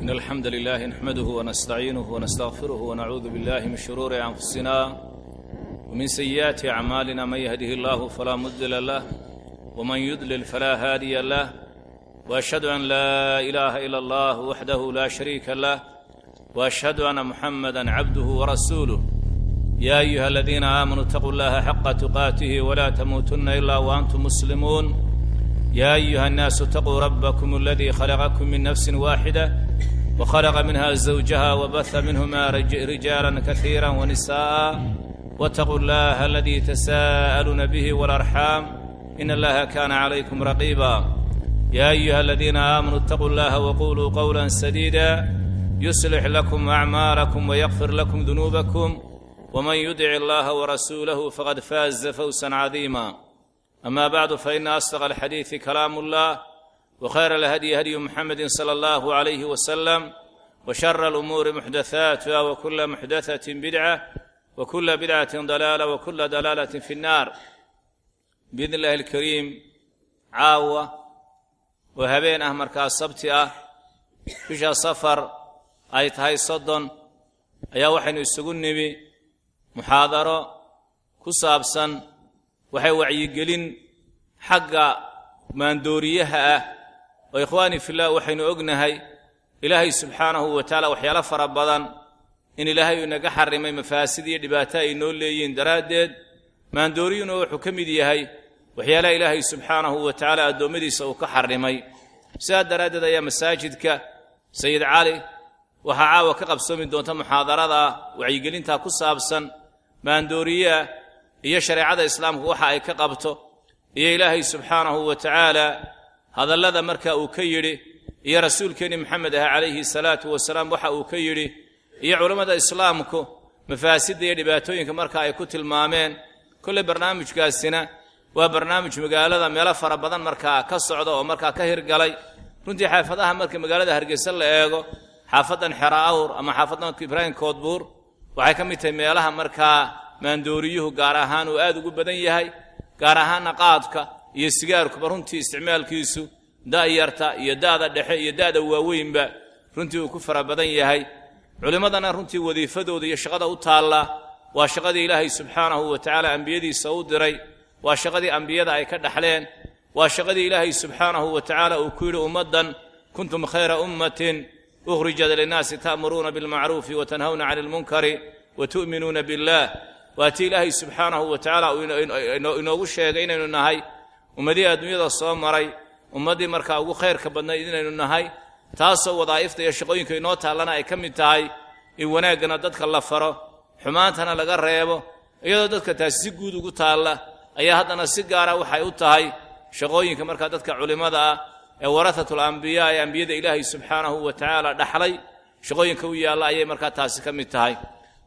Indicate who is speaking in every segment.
Speaker 1: إن الحمد لله نحمده ونستعينه ونستغفره ونعوذ بالله من شرور أنفسنا ومن سيئات أعمالنا من يهده الله فلا مضل له ومن يضلل فلا هادي له وأشهد أن لا إله إلا الله وحده لا شريك له وأشهد أن محمدا عبده ورسوله يا أيها الذين آمنوا اتقوا الله حق تقاته ولا تموتن إلا وأنتم مسلمون يا أيها الناس اتقوا ربكم الذي خلقكم من نفس واحدة وخلق منها زوجها وبث منهما رجالا كثيرا ونساء واتقوا الله الذي تساءلون به والأرحام إن الله كان عليكم رقيبا يا أيها الذين آمنوا اتقوا الله وقولوا قولا سديدا يصلح لكم أعمالكم ويغفر لكم ذنوبكم ومن يدع الله ورسوله فقد فاز فوزا عظيما أما بعد فإن أصدق الحديث كلام الله وخير الهدي هدي محمد صلى الله عليه وسلم وشر الأمور محدثاتها وكل محدثة بدعة وكل بدعة ضلالة وكل ضلالة في النار بإذن الله الكريم عاوة وهبين أهمر كالصبت أه بشا صفر أي تهي صدن أيا وحين يسقني محاضرة كسابسا waxay wacyigelin xagga maandooriyaha ah oo ikhwaani filah waxaynu ognahay ilaahay subxaanahu wa tacaala waxyaalo fara badan in ilaahay uu inaga xarimay mafaasid iyo dhibaato ay noo leeyihiin daraaddeed maandooriyuna wuxuu ka mid yahay waxyaalaha ilaahay subxaanahu wa tacaala addoommadiisa uu ka xarimay sidaa daraaddeed ayaa masaajidka sayid cali waxaa caawa ka qabsoomi doonta muxaadarada wacyigelintaa ku saabsan maandooriyaha iyo shareecada islaamku waxa ay ka qabto iyo ilaahay subxaanahu wa tacaala hadallada marka uu ka yidhi iyo rasuulkeenni maxamed ah calayhi salaatu wasalaam waxa uu ka yidhi iyo culammada islaamku mafaasidda iyo dhibaatooyinka marka ay ku tilmaameen kolley barnaamijkaasina waa barnaamij magaalada meelo fara badan markaa ka socda oo markaa ka hirgalay runtii xaafadaha marka magaalada hargeysa la eego xaafaddan xera awr ama xaafaddan ibraahim koodbuur waxay ka mid tahay meelaha markaa maandooriyuhu gaar ahaan uu aad ugu badan yahay gaar ahaanna qaadka iyo sigaarkuba runtii isticmaalkiisu da'yarta iyo da'da dhexe iyo da'da waaweynba runtii uu ku fara badan yahay culimmadana runtii wadiifadooda iyo shaqada u taalla waa shaqadii ilaahay subxaanahu wa tacaala ambiyadiisa u diray waa shaqadii ambiyada ay ka dhaxleen waa shaqadii ilaahay subxaanahu wa tacaala uu ku yidhi ummaddan kuntum khayra ummatin ukhrijat linnaasi ta'muruuna bilmacruufi wa tanhawna cani ilmunkari wa tu'minuuna billaah waa tii ilaahay subxaanahu wa tacaala uu inoogu sheegay inaynu nahay ummadihii adduunyada soo maray ummaddii markaa ugu khayrka badnayd inaynu nahay taasoo wadaa'ifta iyo shaqooyinka inoo taallana ay ka mid tahay in wanaaggana dadka la faro xumaantana laga reebo iyadoo dadka taasi si guud ugu taalla ayaa haddana si gaara waxay u tahay shaqooyinka markaa dadka culimmada ah ee waratatul ambiyaa ee ambiyada ilaahay subxaanahu wa tacaala dhaxlay shaqooyinka u yaalla ayay markaa taasi ka mid tahay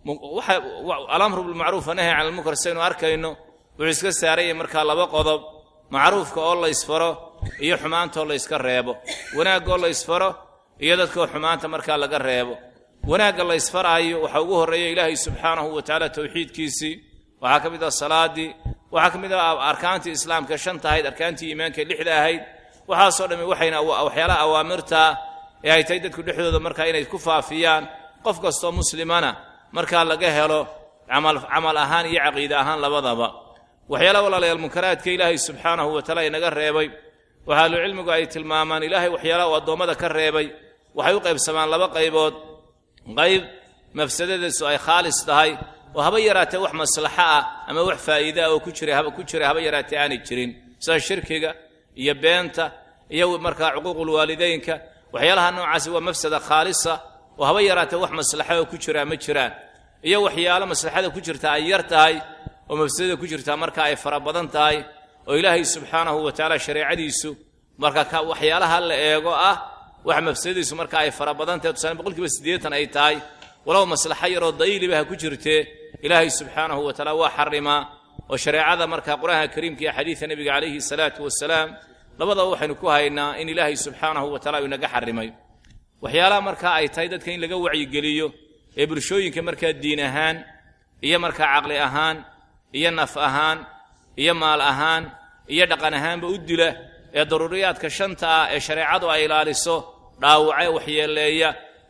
Speaker 1: alamru bilmacruuf anahy can almunkar saynu arkayno wuxuu iska saaranyay markaa laba qodob macruufka oo la ysfaro iyo xumaanta oo la yska reebo wanaagga oo la ysfaro iyo dadkaoo xumaanta markaa laga reebo wanaagga la ysfaraayo waxaa ugu horreeya ilaahay subxaanahu wa tacaala towxiidkiisii waxaa ka mid ah salaadii waxaa ka mid ah arkaantii islaamka shanta ahayd arkaantii iimaanka lixda ahayd waxaasoo dhammi waxayna waxyaalaha awaamirtaa ee ay tahay dadku dhexdooda markaa inay ku faafiyaan qof kastoo muslimana markaa laga helo camal ahaan iyo caqiide ahaan labadaba waxyaalaha walaalayaal munkaraadka ilaahay subxaanahu wa taala inaga reebay waxa ahlucilmigu ay tilmaamaan ilaahay waxyaalaha uu addoommada ka reebay waxay u qaybsamaan laba qaybood qayb mafsadadiisu ay khaalis tahay oo haba yaraatee wax maslaxo ah ama wax faa'iide ah oo ku jira ku jira haba yaraatee aanay jirin sida shirkiga iyo beenta iyo markaa cuquuqulwaalideynka waxyaalaha noocaasi waa mafsada khaalisa oo haba yaraatee wax maslaxa oo ku jiraa ma jiraan iyo waxyaalo maslaxada ku jirta ay yar tahay oo mafsadada ku jirtaa marka ay fara badan tahay oo ilaahay subxaanahu wa tacaala shareecadiisu marka waxyaalaha la eego ah wax mafsadadiisu marka ay fara badan tahay tusaale boqolkiiba siddeetan ay tahay walow maslaxo yaroo dayliba ha ku jirtee ilaahay subxaanahu wa tacaala waa xarimaa oo shareecada marka qur-aanka kariimka iyo xadiidka nebiga calayhi salaatu wasalaam labadaba waxaynu ku haynaa in ilaahay subxaanahu wa tacala uu inaga xarimay waxyaalaha markaa ay tahay dadka in laga wacyigeliyo ee bulshooyinka markaa diin ahaan iyo markaa caqli ahaan iyo naf ahaan iyo maal ahaan iyo dhaqan ahaanba u dila ee daruuriyaadka shanta ah ee shareecadu ay ilaaliso dhaawace waxyeeleeya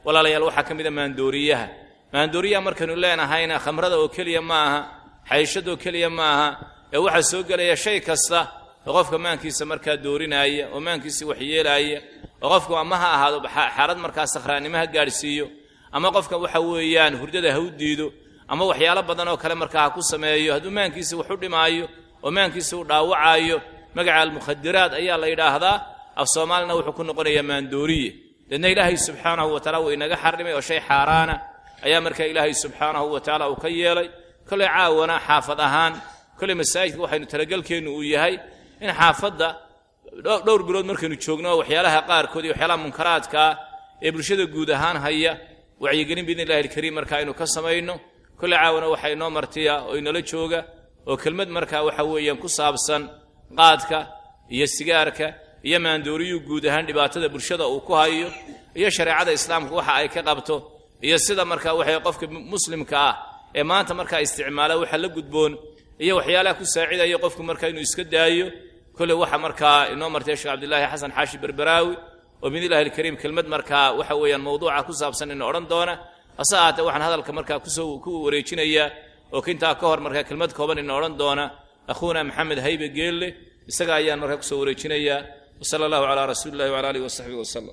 Speaker 1: walaalayaal waxaa ka mida maandooriyaha maandooriyaha markaynu leenahayna khamrada oo keliya ma aha xayshadoo keliya ma aha ee waxaa soo gelaya shay kasta oo qofka maankiisa markaa doorinaaya oo maankiisa waxyeelaaya oo qofku ama ha ahaado xaalad markaa sakhraannimo ha gaadhsiiyo ama qofka waxa weeyaan hurdada ha u diido ama waxyaalo badan oo kale markaa ha ku sameeyo hadduu maankiisa wax u dhimaayo oo maankiisa u dhaawacaayo magaca almukhadiraat ayaa la yidhaahdaa af soomaalina wuxuu ku noqonayaa maandooriye deedna ilaahay subxaanahu wa tacala wuu inaga xarrimay oo shay xaaraana ayaa markaa ilaahay subxaanahu wa tacaala uu ka yeelay kolley caawana xaafad ahaan kolley masaajidka waxaynu talagelkeennu uu yahay in xaafadda dhowr bilood markaynu joogno waxyaalaha qaarkood iyo waxyaalaha munkaraadkaa ee bulshada guud ahaan haya wacyigelin biidni illahi alkariim marka aynu ka samayno kolley caawana waxaa inoo martiya oo inala jooga oo kelmad markaa waxa weeyaan ku saabsan qaadka iyo sigaarka iyo maandooriyuu guud ahaan dhibaatada bulshada uu ku hayo iyo shareecada islaamka waxa ay ka qabto iyo sida markaa waxay qofka muslimka ah ee maanta markaa isticmaala waxa la gudboon iyo waxyaalaha ku saacidaya qofku markaa inuu iska daayo kolley waxa markaa inoo martay sheekh cabdilaahi xasan xaashi berberaawi oo biidnillahi alkariim kelmad markaa waxa weeyaan mawduuca ku saabsan ina odhan doona hase ahaatee waxaan hadalka markaa kusoo ku wareejinayaa oo kintaa ka hor markaa kelmad kooban ina odhan doona akhuuna maxamed haybe geelle isaga ayaan markaa kusoo wareejinayaa wsala allahu calaa rasuuli illahi wala alihi wasaxbihi wasalam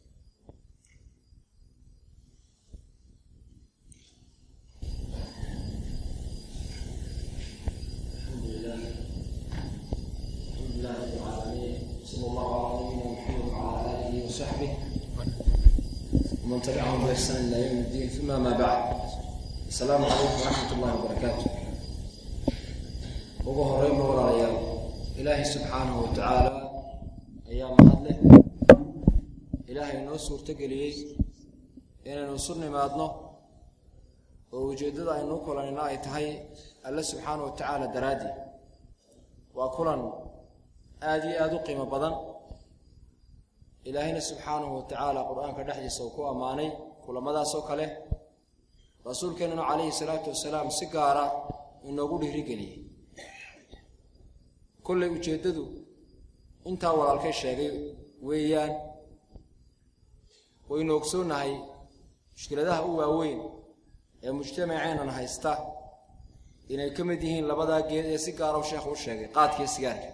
Speaker 2: ومن تبعهم بإحسان إلى يوم الدين ثم ما بعد السلام عليكم ورحمة الله وبركاته ugu horreynba walaalayaal ilaahay subxaanahu wa tacaala ayaa mahad leh ilaahay noo suurtogeliyey inaynu isu nimaadno oo ujeeddada aynuu kulanina ay tahay alle subxaanahu wa tacaala daraaddii waa kulan aad iyo aada u qiimo badan ilaahayna subxaanahu wa tacaala qur-aanka dhexdiisa uu ku ammaanay kulamadaasoo kale rasuulkeennanu calayhi salaatu wasalaam si gaara inoogu dhiirigeliyey kollay ujeeddadu intaa walaalkay sheegay weeyaan waynu ogsoonnahay mushkiladaha u waaweyn ee mujtamaceennan haysta inay ka mid yihiin labadaa geed ee si gaara u sheekhu u sheegay qaadkiiyo sigaarka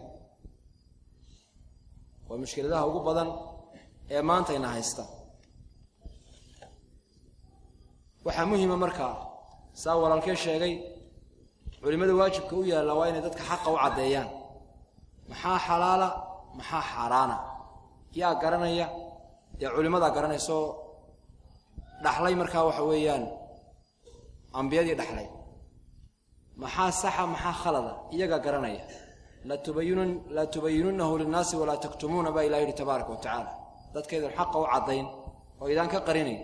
Speaker 2: waa mushkiladaha ugu badan ee maantayna haysta waxaa muhima markaa saa walaalkee sheegay culimmada waajibka u yaalla waa inay dadka xaqa u caddeeyaan maxaa xalaala maxaa xaaraana yaa garanaya dee culimmadaa garanaysoo dhaxlay markaa waxa weeyaan ambiyadii dhaxlay maxaa saxa maxaa khalada iyagaa garanaya laa tubayinunahu linnaasi walaa taktumuuna baa ilah yidhi tabaaraka wa tacaala dadkaydan xaqa u caddayn oo idaan ka qarinayn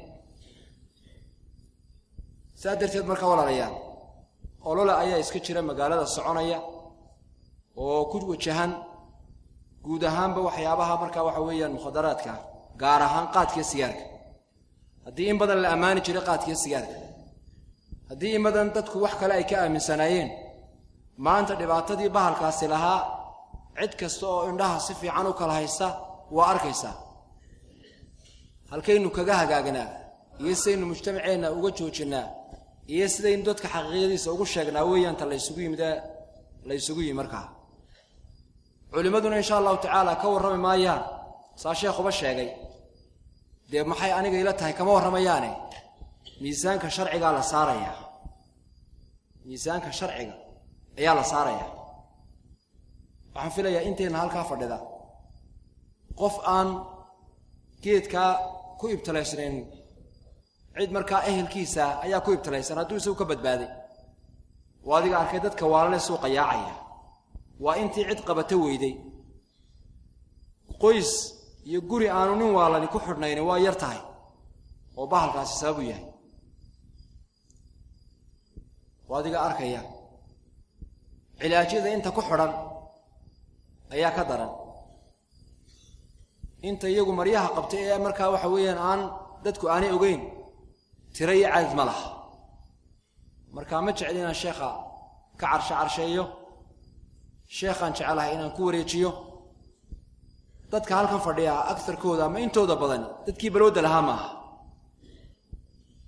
Speaker 2: saa darteed markaa walaalayaal olole ayaa iska jira magaalada soconaya oo ku wajahan guud ahaanba waxyaabaha markaa waxa weeyaan mukhadaraadka gaar ahaan qaadkiyo sigaarka haddii in badan la ammaani jiray qaadkiyo sigaarka haddii in badan dadku wax kale ay ka aaminsanaayeen maanta dhibaatadii bahalkaasi lahaa cid kasta oo indhaha si fiican u kala haysta waa arkaysaa halkaynu kaga hagaagnaa iyo sidaynu mujtamaceenna uga joojinnaa iyo sidaynu dadka xaqiiqadiisa ugu sheegnaa weeyaanta laysugu yimid laysugu yimi markaa culimmaduna insha allahu tacaala ka warrami maayaan saa sheekhuba sheegay dee maxay aniga ila tahay kama warramayaane miisaanka sharcigaa la saarayaa miisaanka sharciga ayaa la saarayaa waxaan filayaa inteenna halkaa fadhida qof aan geedkaa ku ibtilaysnayn cid markaa ehelkiisa ayaa ku ibtilaysan hadduu isagu ka badbaaday waa adiga arkay dadka waalale suuqa yaacaya waa intii cid qabata weyday qoys iyo guri aanu nin waalani ku xidhnayni waa yar tahay oo bahalkaasi sababu yahay waa adiga arkaya cilaajyada inta ku xidhan ayaa ka daran inta iyagu maryaha qabtay ee markaa waxa weeyaan aan dadku aanay ogeyn tiro iyo cadad ma laha markaa ma jecli inaan sheekha ka carshe carsheeyo sheekhaan jecelahay inaan ku wareejiyo dadka halkan fadhiya agarkooda ama intooda badani dadkii balooda lahaa maaha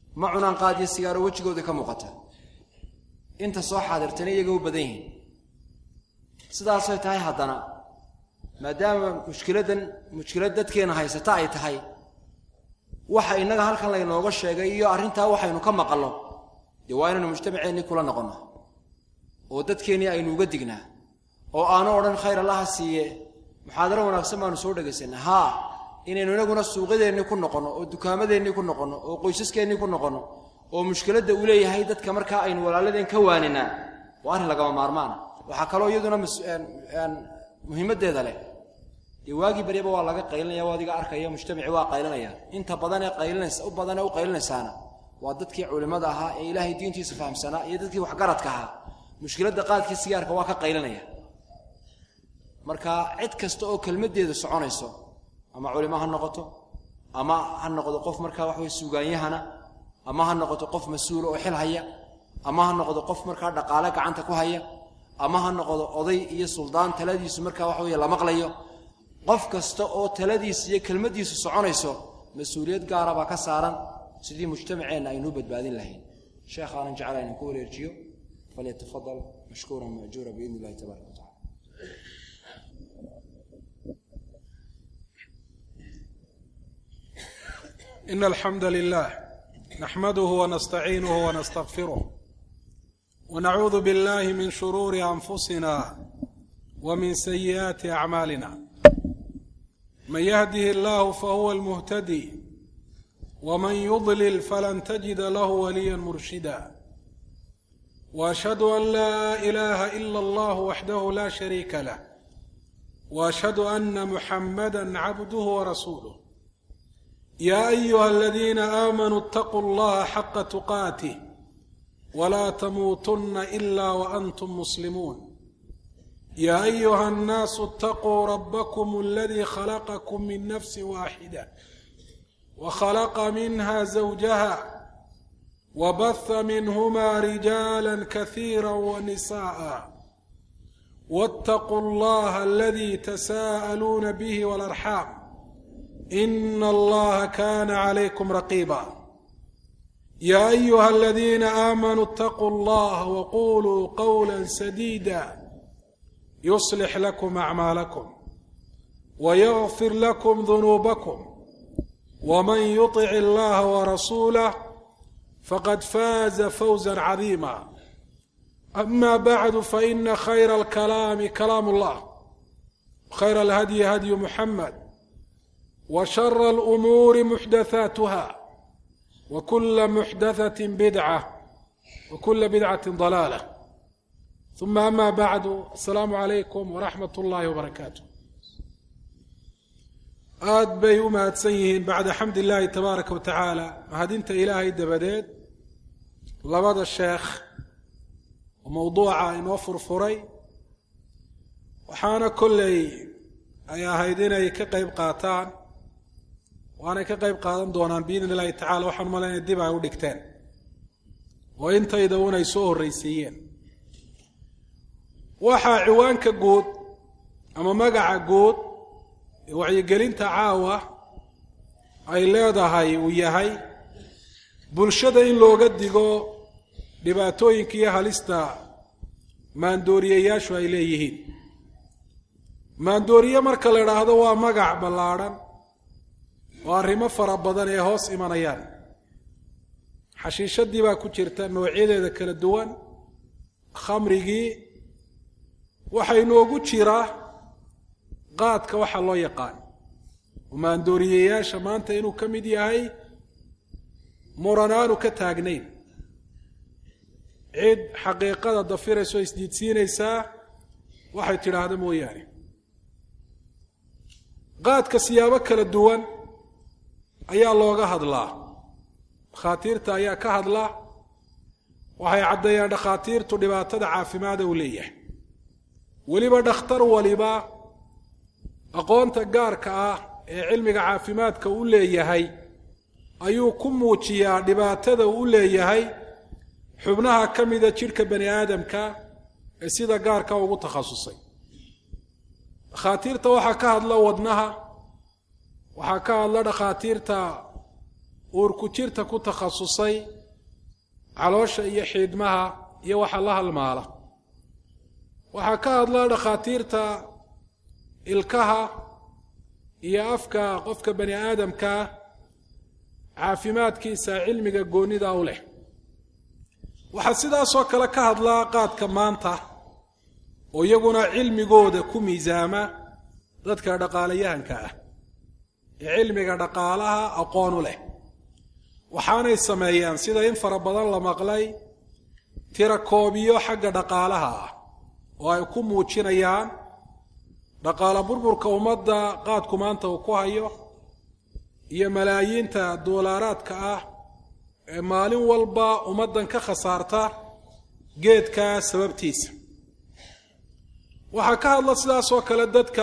Speaker 2: ma cunaan qaadiyo sigaaro wejigooda ka muuqata inta soo xaadirtana iyaga u badan yihiin sidaasay tahay haddana maadaama mushkiladdan mushkilad dadkeena haysata ay tahay waxa innaga halkan laynooga sheegay iyo arrintaa waxaynu ka maqalno dee waa inaynu mujtamaceennii kula noqonno oo dadkeennii aynu uga dignaa oo aanu odhan khayr allaha siiye muxaadaro wanaagsan baanu soo dhegaysanna haa inaynu inaguna suuqyadeennii ku noqonno oo dukaamadeenii ku noqonno oo qoysaskeenii ku noqonno oo mushkiladda uu leeyahay dadka markaa aynu walaaladeen ka waaninaa waa arrin lagama maarmaana waxaa kaloo iyaduna muhiimaddeeda leh dee waagii baryaba waa laga qaylinaya o adiga arkaya mujtamaci waa qaylinaya inta badan ee qaylinaysa u badan ee u qaylinaysaana waa dadkii culimmada ahaa ee ilaahay diintiisa fahamsanaa iyo dadkii waxgaradka ahaa mushkiladda qaadkii sigaarka waa ka qaylinaya marka cid kasta oo kelmaddeedu soconayso ama culimo ha noqoto ama ha noqdo qof markaa wax wey suugaanyahana ama ha noqoto qof mas-uula oo xil haya ama ha noqdo qof markaa dhaqaale gacanta ku haya ama ha noqdo oday iyo suldaan taladiisu markaa waxa weye la maqlayo qof kasta oo taladiisa iyo kelmaddiisu soconayso mas-uuliyad gaara baa ka saaran sidii mujtamaceenna aynuu badbaadin lahayn sheekh aanan jecla inaan ku wareerjiyo falyatafadal mashkuuran majuura biidn illahi tabaaraka wa tacala
Speaker 3: إن الحمد لله نحمده ونستعينه ونستغفره ونعوذ بالله من شرور أنفسنا ومن سيئات أعمالنا من يهده الله فهو المهتدي ومن يضلل فلن تجد له وليا مرشدا وأشهد أن لا إله إلا الله وحده لا شريك له وأشهد أن محمدا عبده ورسوله يا ايها الذين امنوا اتقوا الله حق تقاته ولا تموتن الا وانتم مسلمون يا ايها الناس اتقوا ربكم الذي خلقكم من نفس واحده وخلق منها زوجها وبث منهما رجالا كثيرا ونساء واتقوا الله الذي تساءلون به والارحام ان الله كان عليكم رقيبا يا ايها الذين امنوا اتقوا الله وقولوا قولا سديدا يصلح لكم اعمالكم ويغفر لكم ذنوبكم ومن يطع الله ورسوله فقد فاز فوزا عظيما اما بعد فان خير الكلام كلام الله خير الهدي هدي محمد وشر الامور محدثاتها وكل محدثه بدعه وكل بدعه ضلاله ثم اما بعد السلام عليكم ورحمه الله وبركاته aad bay u mahadsan yihiin bacda xamd illaahi tabaaraka wa tacaala mahadinta ilaahay dabadeed labada sheekh oo mowduuca inoo furfuray waxaana kolley ay ahayd inay ka qayb qaataan waanay ka qayb qaadan doonaan biidn illahi tacala waxaan malaynaya dib ay u dhigteen oo intayda unay soo horraysiiyeen waxaa ciwaanka guud ama magaca guud ee wacyigelinta caawa ay leedahay uu yahay bulshada in looga digo dhibaatooyinka iyo halista maandooriyeyaashu ay leeyihiin maandooriye marka la idhaahdo waa magac ballaadhan oo arrimo fara badan ee hoos imanayaan xashiishadii baa ku jirta noocyadeeda kala duwan khamrigii waxaa inoogu jira qaadka waxaa loo yaqaan oo maandooriyeyaasha maanta inuu ka mid yahay muran aanu ka taagnayn cid xaqiiqada dafiraysa oo isdiidsiinaysaa waxay tidhaahda mooyaane qaadka siyaabo kala duwan ayaa looga hadlaa dhakhaatiirta ayaa ka hadla waxay caddeeyaan dhakhaatiirtu dhibaatada caafimaada uu leeyahay weliba dhakhtar waliba aqoonta gaarka ah ee cilmiga caafimaadka u leeyahay ayuu ku muujiyaa dhibaatada uu u leeyahay xubnaha ka mida jidhka bani aadamka ee sida gaarka ugu takhasusay dhakhaatiirta waxaa ka hadla wadnaha waxaa ka hadla dhakhaatiirta uurku jirta ku takhasusay caloosha iyo xiidmaha iyo waxa la halmaala waxaa ka hadla dhakhaatiirta ilkaha iyo afka qofka bani aadamkaa caafimaadkiisa cilmiga goonnida u leh waxaa sidaasoo kale ka hadlaa qaadka maanta oo iyaguna cilmigooda ku miisaama dadka dhaqaalayahanka ah ee cilmiga dhaqaalaha aqoon u leh waxaanay sameeyaan sida in fara badan la maqlay tirakoobiyo xagga dhaqaalaha ah oo ay ku muujinayaan dhaqaala burburka ummadda qaadku maanta uu ku hayo iyo malaayiinta doolaaraadka ah ee maalin walba ummaddan ka khasaarta geedkaa sababtiisa waxaa ka hadla sidaasoo kale dadka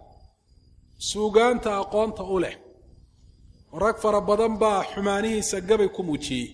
Speaker 3: suugaanta aqoonta u leh rag fara badan baa xumaanihiisa gabay ku muujiyey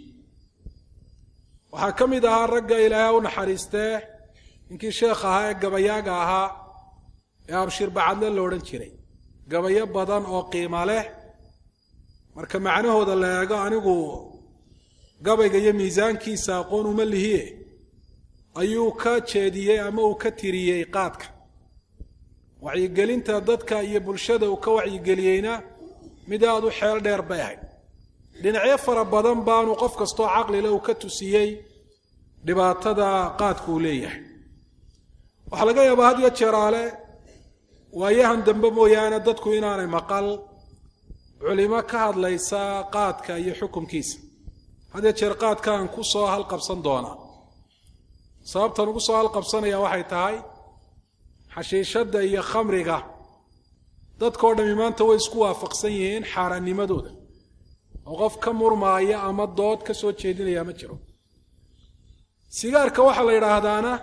Speaker 3: waxaa ka mid ahaa ragga ilaahay u naxariistee ninkii sheekh ahaa ee gabayaaga ahaa ee abshir bacadle lo odhan jiray gabayo badan oo qiimo leh marka macnahooda la eego anigu gabayga iyo miisaankiisa aqoon uma lihiye ayuu ka jeediyey ama uu ka tiriyey qaadka wacyigelinta dadka iyo bulshada uu ka wacyigeliyeyna mid aada u xeel dheer bay ahayd dhinacyo fara badan baanu qof kastoo caqlile uu ka tusiyey dhibaatada qaadku uu leeyahay waxaa laga yaabaa had yo jeeraale waayahan dambe mooyaane dadku inaanay maqal culimo ka hadlaysa qaadka iyo xukumkiisa had yo jeer qaadkaan ku soo halqabsan doonaa sababtan ugu soo halqabsanaya waxay tahay xashiishadda iyo khamriga dadkao dhami maanta way isku waafaqsan yihiin xaaraannimadooda oo qof ka murmaaya ama dood ka soo jeedinaya ma jiro sigaarka waxaa la yidhaahdaana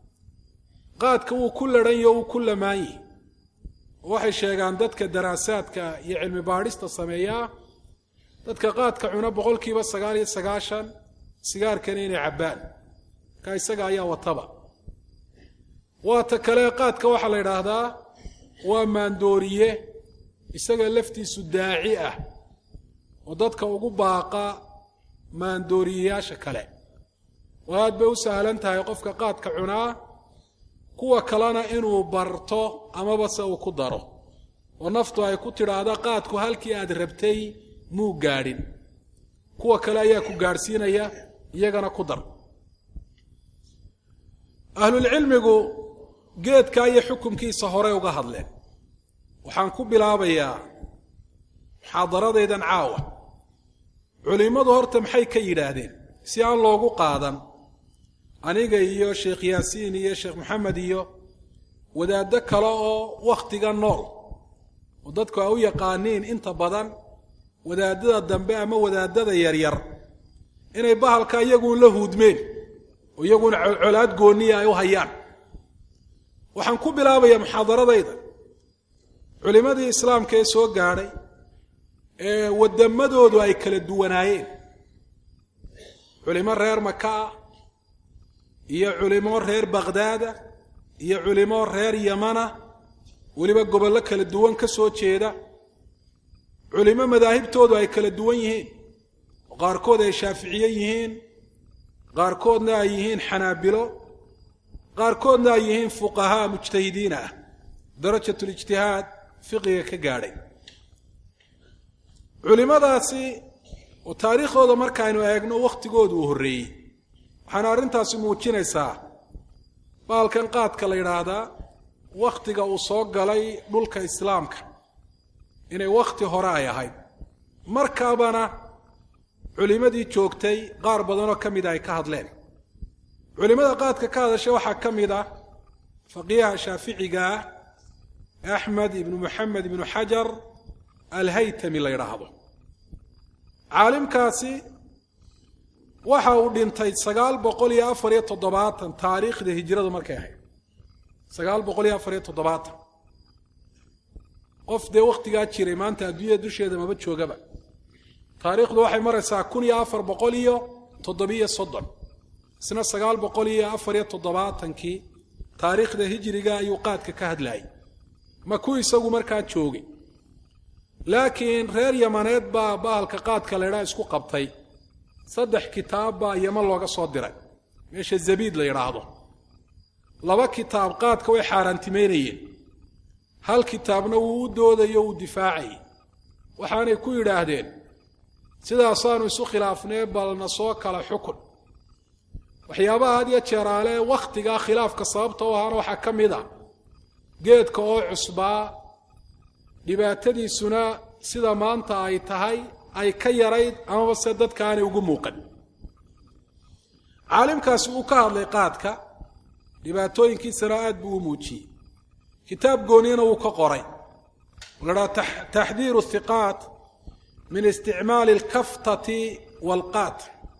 Speaker 3: qaadka wuu ku ladhanyo wuu ku lamaan yihi waxay sheegaan dadka daraasaadka iyo cilmi baadhista sameeyaa dadka qaadka cuna boqolkiiba sagaal iyo sagaashan sigaarkana inay cabbaan markaa isaga ayaa wataba waata kale qaadka waxaa la yidhaahdaa waa maandooriye isaga laftiisu daaci ah oo dadka ugu baaqa maandooriyeyaasha kale oo aad bay u sahlan tahay qofka qaadka cunaa kuwa kalena inuu barto amaba se uu ku daro oo naftu ay ku tidhaahda qaadku halkii aad rabtay muu gaadhin kuwa kale ayaa ku gaadhsiinaya iyagana ku dar ahlulcilmigu geedkaa iyo xukumkiisa horey uga hadleen waxaan ku bilaabayaa muxaadaradaydan caawa culimmadu horta maxay ka yidhaahdeen si aan loogu qaadan aniga iyo sheekh yaasiin iyo sheekh maxamed iyo wadaaddo kale oo wakhtiga nool oo dadku ay u yaqaaniin inta badan wadaadada dambe ama wadaadada yaryar inay bahalka iyaguun la huudmeen oo iyaguuna colcolaad gooniya ay u hayaan waxaan ku bilaabayaa muxaadaradayda culimmadii islaamka ee soo gaadhay ee waddamadoodu ay kala duwanaayeen culimo reer maka ah iyo culimo reer bakhdaada iyo culimo reer yamana weliba gobollo kala duwan ka soo jeeda culimo madaahibtoodu ay kala duwan yihiin oo qaarkood ay shaaficiye yihiin qaarkoodna ay yihiin xanaabilo qaarkoodna ay yihiin fuqahaa mujtahidiin ah darajatulijtihaad fiqiga ka gaadhay culimadaasi oo taariikhdooda markaaynu eegno wakhtigoodu uu horreeyey waxaana arrintaasi muujinaysaa baalkan qaadka la yidhaahdaa wakhtiga uu soo galay dhulka islaamka inay wakhti hore ay ahayd markaabana culimmadii joogtay qaar badanoo ka mida ay ka hadleen culimmada qaadka ka hadashay waxaa ka mid ah faqiiha shaaficiga ah axmed ibnu moxamed ibnu xajar alhaytami la yidhaahdo caalimkaasi waxa uu dhintay sagaal boqol iyo afar iyo toddobaatan taariikhda hijiradu markay ahayd sagaal boqol iyo afar iyo toddobaatan qof dee wakhtigaa jiray maanta adduunyada dusheeda maba joogaba taariikhdu waxay maraysaa kun iyo afar boqol iyo toddobiyo soddon isna sagaal boqol iyo afar iyo toddobaatankii taariikhda hijiriga ayuu qaadka ka hadlayay ma ku isagu markaa joogay laakiin reer yamaneed baa bahalka qaadka laydhaha isku qabtay saddex kitaab baa yaman looga soo diray meesha zabiid la yidhaahdo laba kitaab qaadka way xaaraantimeynayeen hal kitaabna wuu u doodayo uu difaacayay waxaanay ku yidhaahdeen sidaasaanu isu khilaafnee balna soo kala xukun waxyaabaha had iyo jeeraale wakhtigaa khilaafka sababta u ahaana waxaa ka mid a geedka oo cusbaa dhibaatadiisuna sida maanta ay tahay ay ka yarayd amaba se dadka aanay ugu muuqan caalimkaasi uu ka hadlay qaadka dhibaatooyinkiisana aad buu u muujiyey kitaab gooniyana wuu ka qoray la dhaha taxdiiru hiqaat min isticmaali alkaftati waalqaat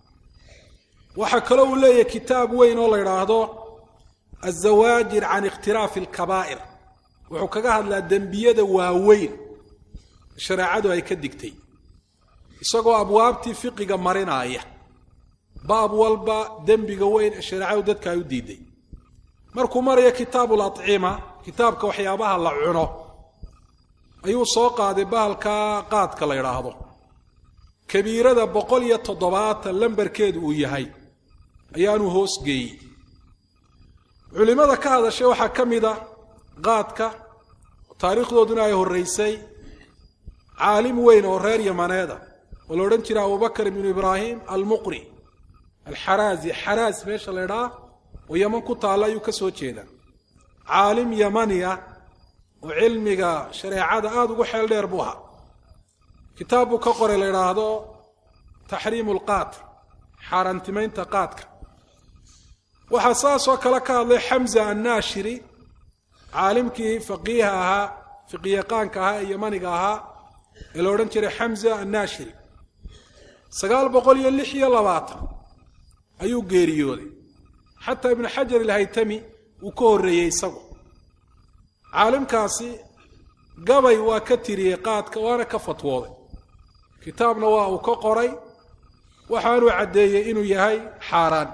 Speaker 3: waxaa kaloo uu leeyahay kitaab weyn oo la yidhaahdo azawaajir can ikhtiraafi alkabaa'ir wuxuu kaga hadlaa dembiyada waaweyn shareecadu ay ka digtay isagoo abwaabtii fiqiga marinaaya baab walba dembiga weyn ee shareecadu dadka ay u diiday markuu marayo kitaabu lacima kitaabka waxyaabaha la cuno ayuu soo qaaday bahalka qaadka la yidhaahdo kabiirada boqol iyo toddobaatan lambarkeedu uu yahay ayaanuu hoos geeyey culimmada ka hadashay waxaa ka mid a qaadka taariikhdooduna ay horraysay caalim weyn oo reer yamaneeda oo la odhan jiray abubakar ibnu ibraahim almuqri alxaraazi xaraas meesha la ydhaa oo yaman ku taalla ayuu ka soo jeedaa caalim yamani ah oo cilmiga shareecada aada ugu xeel dheer buu ahaa kitaab buu ka qoray la idhaahdo taxriimu lqaat xaaraantimaynta qaadka waxaa saasoo kale ka hadlay xamza annaashiri caalimkii faqiiha ahaa fiqiyaqaanka ahaa ee yamaniga ahaa ee la odhan jiray xamza annaashiri sagaal boqol iyo lix iyo labaatan ayuu geeriyooday xataa ibnu xajar ilhaytami uu ka horreeyey isagu caalimkaasi gabay waa ka tiriyey qaadka waana ka fatwooday kitaabna waa uu ka qoray waxaanuu caddeeyey inuu yahay xaaraan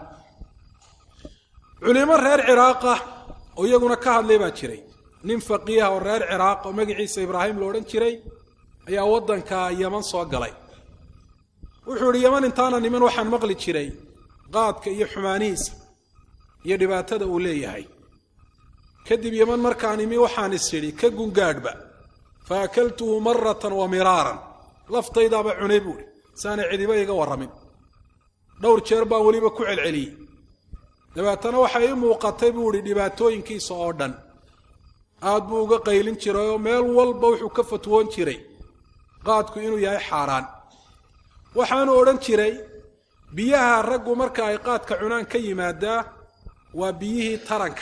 Speaker 3: culimo reer ciraaqah oo iyaguna ka hadlay baa jiray nin faqiiha oo reer ciraaq oo magaciisa ibraahim lo odhan jiray ayaa waddanka yaman soo galay wuxuu idhi yaman intaana niman waxaan maqli jiray qaadka iyo xumaanihiisa iyo dhibaatada uu leeyahay kadib yaman markaan imi waxaan is idhi ka gungaadhba fa akaltuhu maratan wa miraaran laftaydaaba cunay buuhi saanay cidiba iga warramin dhowr jeer baan weliba ku celceliyey dabeetana waxay ii muuqatay buu idhi dhibaatooyinkiisa oo dhan aad buu uga qaylin jiray oo meel walba wuxuu ka fatwoon jiray qaadku inuu yahay xaaraan waxaanu odhan jiray biyaha raggu marka ay qaadka cunaan ka yimaadaa waa biyihii taranka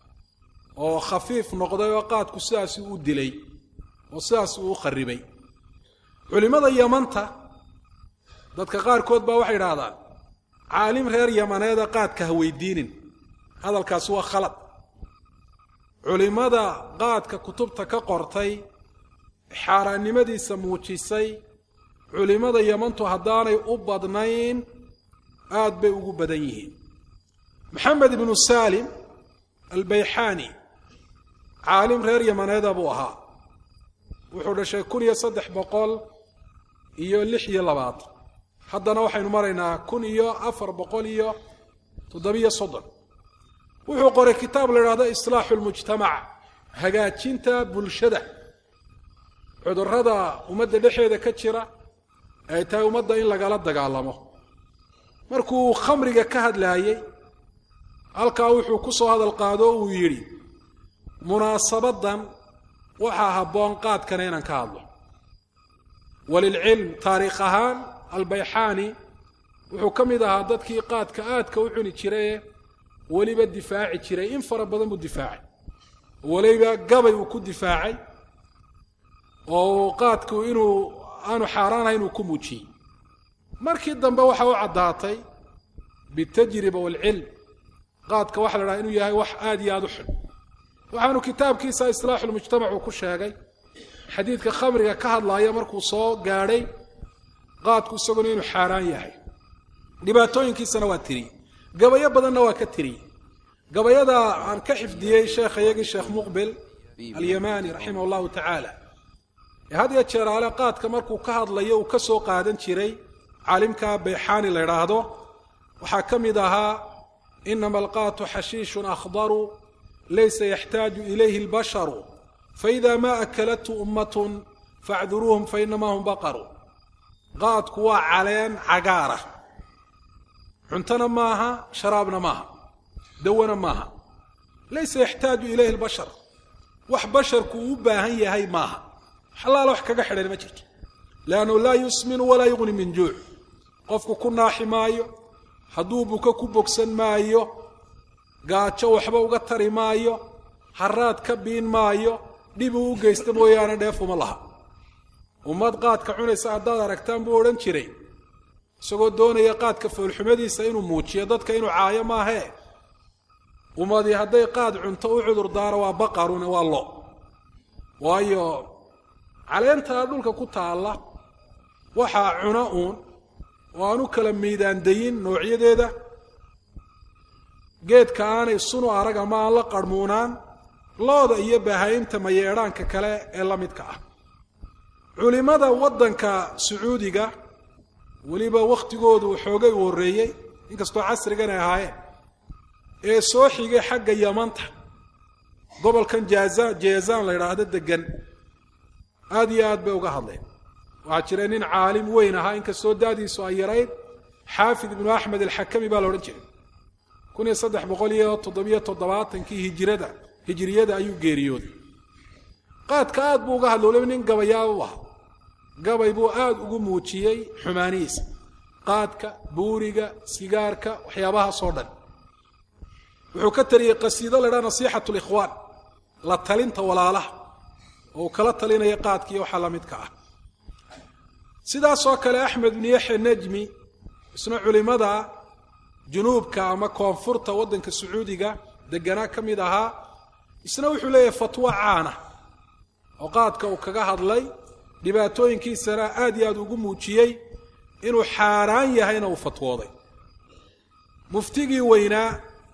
Speaker 3: oo khafiif noqday oo qaadku sidaasi u dilay oo sidaas uu u kharibay culimmada yamanta dadka qaarkood baa waxay idhaahdaan caalim reer yamaneeda qaadka ha weydiinin hadalkaasi waa khalad culimmada qaadka kutubta ka qortay xaaraannimadiisa muujisay culimmada yamantu haddaanay u badnayn aad bay ugu badan yihiin maxamed ibnu saalim albayxaani caalim reer yamaneeda buu ahaa wuxuu dhashay kun iyo saddex boqol iyo lix iyo labaatan haddana waxaynu maraynaa kun iyo afar boqol iyo toddobiyo soddon wuxuu qoray kitaab la idhahdo islaaxu lmujtamac hagaajinta bulshada cudurrada ummadda dhexeeda ka jira ay tahay ummadda in lagala dagaalamo markuu khamriga ka hadlaayey halkaa wuxuu ku soo hadal qaado uu yidhi munaasabadan waxaa habboon qaadkana inaan ka hadlo walilcilm taariikh ahaan albayxaani wuxuu ka mid ahaa dadkii qaadka aadka u cuni jiraye weliba difaaci jiray in fara badan buu difaacay weliba gabay uu ku difaacay oo qaadku inuu aanu xaaraanahay inuu ku muujiyey markii dambe waxa u caddaatay bitajriba waalcilm qaadka waxa la dhaha inuu yahay wax aada iyo aada u xun waxaanu kitaabkiisa islaaxulmujtamac uu ku sheegay xadiidka khamriga ka hadlaaya markuu soo gaadhay qaadku isaguna inuu xaaraan yahay dhibaatooyinkiisana waa tiriyey gabayo badanna waa ka tiriyey gabayada aan ka xifdiyey sheekha iyagii sheekh muqbil alyamani raximah allahu tacaala had ya jeeraale qaadka markuu ka hadlayo uu ka soo qaadan jiray caalimka bayxaani la idhaahdo waxaa ka mid ahaa inama alqaatu xashiishun akhdaru laysa yaxtaaju ilayhi اlbasharu faida ma akalathu ummatun facduruuhum fainamaa hum baqaru qaadku waa caleen cagaara cuntona maaha sharaabna maaha dawana maaha laysa yaxtaaju ilayhi اlbashar wax basharku uu u baahan yahay maaha xalaala wax kaga xidhan ma jirto leannahu laa yusminu walaa yugni min juuc qofku ku naaxi maayo hadduu buko ku bogsan maayo gaajo waxba uga tari maayo haraad ka biin maayo dhibuu u geysta mooyaane dheefuma laha ummad qaadka cunaysa haddaad aragtaan buu odhan jiray isagoo doonaya qaadka foolxumadiisa inuu muujiyo dadka inuu caayo maahee ummadii hadday qaad cunto u cudur daaro waa baqaruna waa lo waayo caleentaa dhulka ku taalla waxaa cuna uun oo aan u kala miidaandayin noocyadeeda geedka aanay sunu arag ama aan la qarhmuunaan looda iyo bahaynta mayeedhaanka kale ee la midka ah culimmada waddanka sacuudiga weliba wakhtigoodu xoogay u horreeyey inkastoo casrigan ay ahaayeen ee soo xigay xagga yamanta gobolkan jaaza jeezaan la yidhaahdo degan aada iyo aad bay uga hadleen waxaa jira nin caalim weyn ahaa inkastoo daadiisu ay yarayd xaafid ibnu axmed alxakami baa la odhan jiray kun iyo saddex boqol iyo toddobiyo toddobaatankii hijirada hijiriyada ayuu geeriyooday qaadka aad buu uga hadlay waliba nin gabayaaba u ahaa gabay buu aada ugu muujiyey xumaanihiisa qaadka buuriga sigaarka waxyaabahaasoo dhan wuxuu ka tariyey qasiido la idhaha nasiixatu likhwaan la talinta walaalaha oo uu kala talinaya qaadkiiyo waxaa la midka ah sidaasoo kale axmed ibnu yaxya nejmi isna culimada junuubka ama koonfurta waddanka sacuudiga deganaa ka mid ahaa isna wuxuu leeyahay fatwo caana oo qaadka uu kaga hadlay dhibaatooyinkiisana aad iyo aad ugu muujiyey inuu xaaraan yahayna uu fatwooday muftigii weynaa